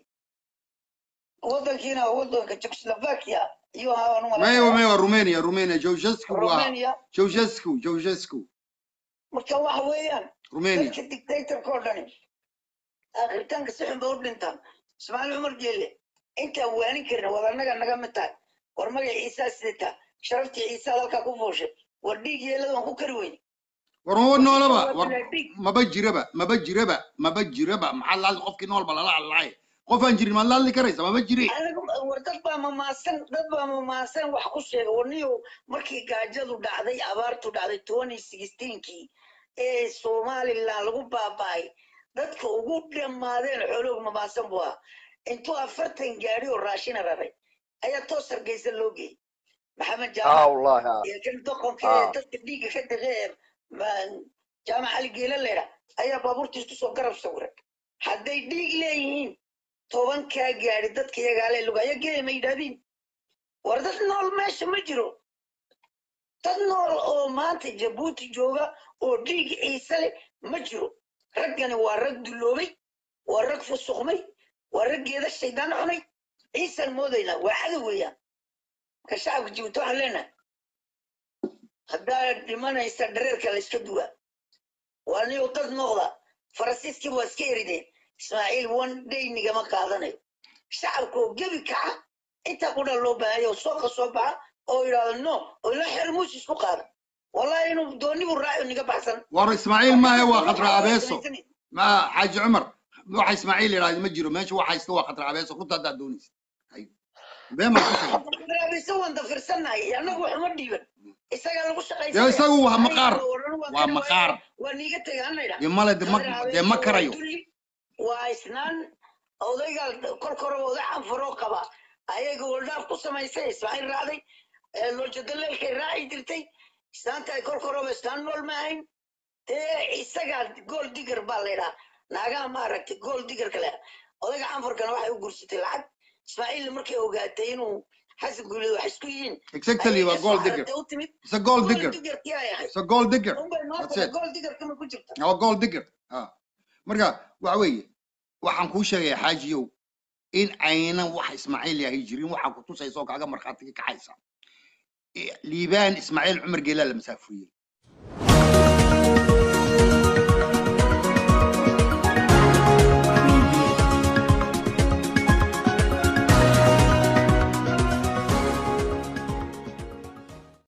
wadankiina wadanka jekoslovakia ayuu ahaa aan u maya malaynaya maya waa rumania rumania jawshesku waa romania jawshesku jawshesku marka waxa weeyaan rumania dadka dictatorka oo dhani aakhiritaanka si xun ba u dhintaan ismaaciil cumar jeelle intaan waanin karin wada annaga naga mid tahay war magac ciisaa sidataa sharaftii ciisaa halkaa ku fuushay war dhiig yeelada waan ku kari weyne war maba noolaba War war dhiig maba jiraba maba jiraba maba jiraba maxaa laali qofkii noolba lala hadlaay qof aan jirin maad la hadli karaysa maba jire anigu war dad baa mamaasan dad baa mamaasan wax ku sheega warniyo markii gaajadu dhacday abaartu dhacday twenty sixteenkii ee somaliland lagu baaba'ay dadka ugu dhammaadeen xooloogu mamaasan buu ahaa intuu afartan gaari oo raashina raray ayaa toos hargeysa loo geeyey maxamed اه jaamac والله اه iyo kan doqonka ee اه dadka dhiigga ka dhaqee jaamac ali geela leydha ayaa baabuurtiis kusoo garab sawiray hadday dhiig leeyihiin tobankaa gaari dadka iyagaale lugaya geeya ma yidhahdiin war dad nool meesha ma jiro dad nool oo maanta jabuuti jooga oo dhiig ciise leh ma jiro raggani waa rag duloobay waa rag fusuqmay waa rag geeda shaydaan cunay ciisaan moodaynaa waa cadow weeyaan marka shacabka jabuuti waxaan leenahay haddaa dhimanaysa dhareerka la iska duwa waa niyo dad noqda faransiiskii waa iska erideen ismaaciil one day nigama qaadanayo shacabka oo gebi kaca intaa qudha loo baahanya oo sooqa soo baxa oo yidhahdo no oo ila xer muus isku qaada wallahi inuu doonibu raaci niga baxsan war ismaaciil maahe waa khadra waxaa abeeso samaysanay ma xaaji cumar waxa ismaaciil yidhahda ma jiro meesha waxa haysta waa khadra abeeso runta haddaad doonaysa hay been baan ku sheegay raabisa waan dafirsannahay annagu waxuma dhiiban isagaa lagu dee shaqaysanaya isagu waa aniga maqaar oo odhan waan waa kari maqaar waaye waa niiga tegay hannaydha dee male de ma khadra dee ma abeeso waa karayo dulli waa isnaan odayga korkora oday canfaroo qaba ayaga waldhaaf ku samaysay ismaaciil raacday ee loojadaleelkay raaci jirtay islaanta ay korkoraba islaan nool ma ahayn dee isagaa gool digar baa laydhaa naagaha ma aragtay gool digarka leha odayga canfarkana waxay u gursatay lacag ismaaciilna markay ogaatay inuu xasan guuleed wax isku yihiin exactly ayay waa ka gold soo digger xaratay u timid it's a gold gool digger digarkii ay ahayd it's a gold digger unbay noo that's tahay it gool digarkama ku jirta waa gold digger ah marka waxa weeye waxaan kuu sheegaya xaajiyow in aynan wax ismaaciil yahay jirin waxaa ku tusaysa oo kaaga markhaatiga kacaysa I- liibaan ismaaciil cumar geelaa la masaafuriyey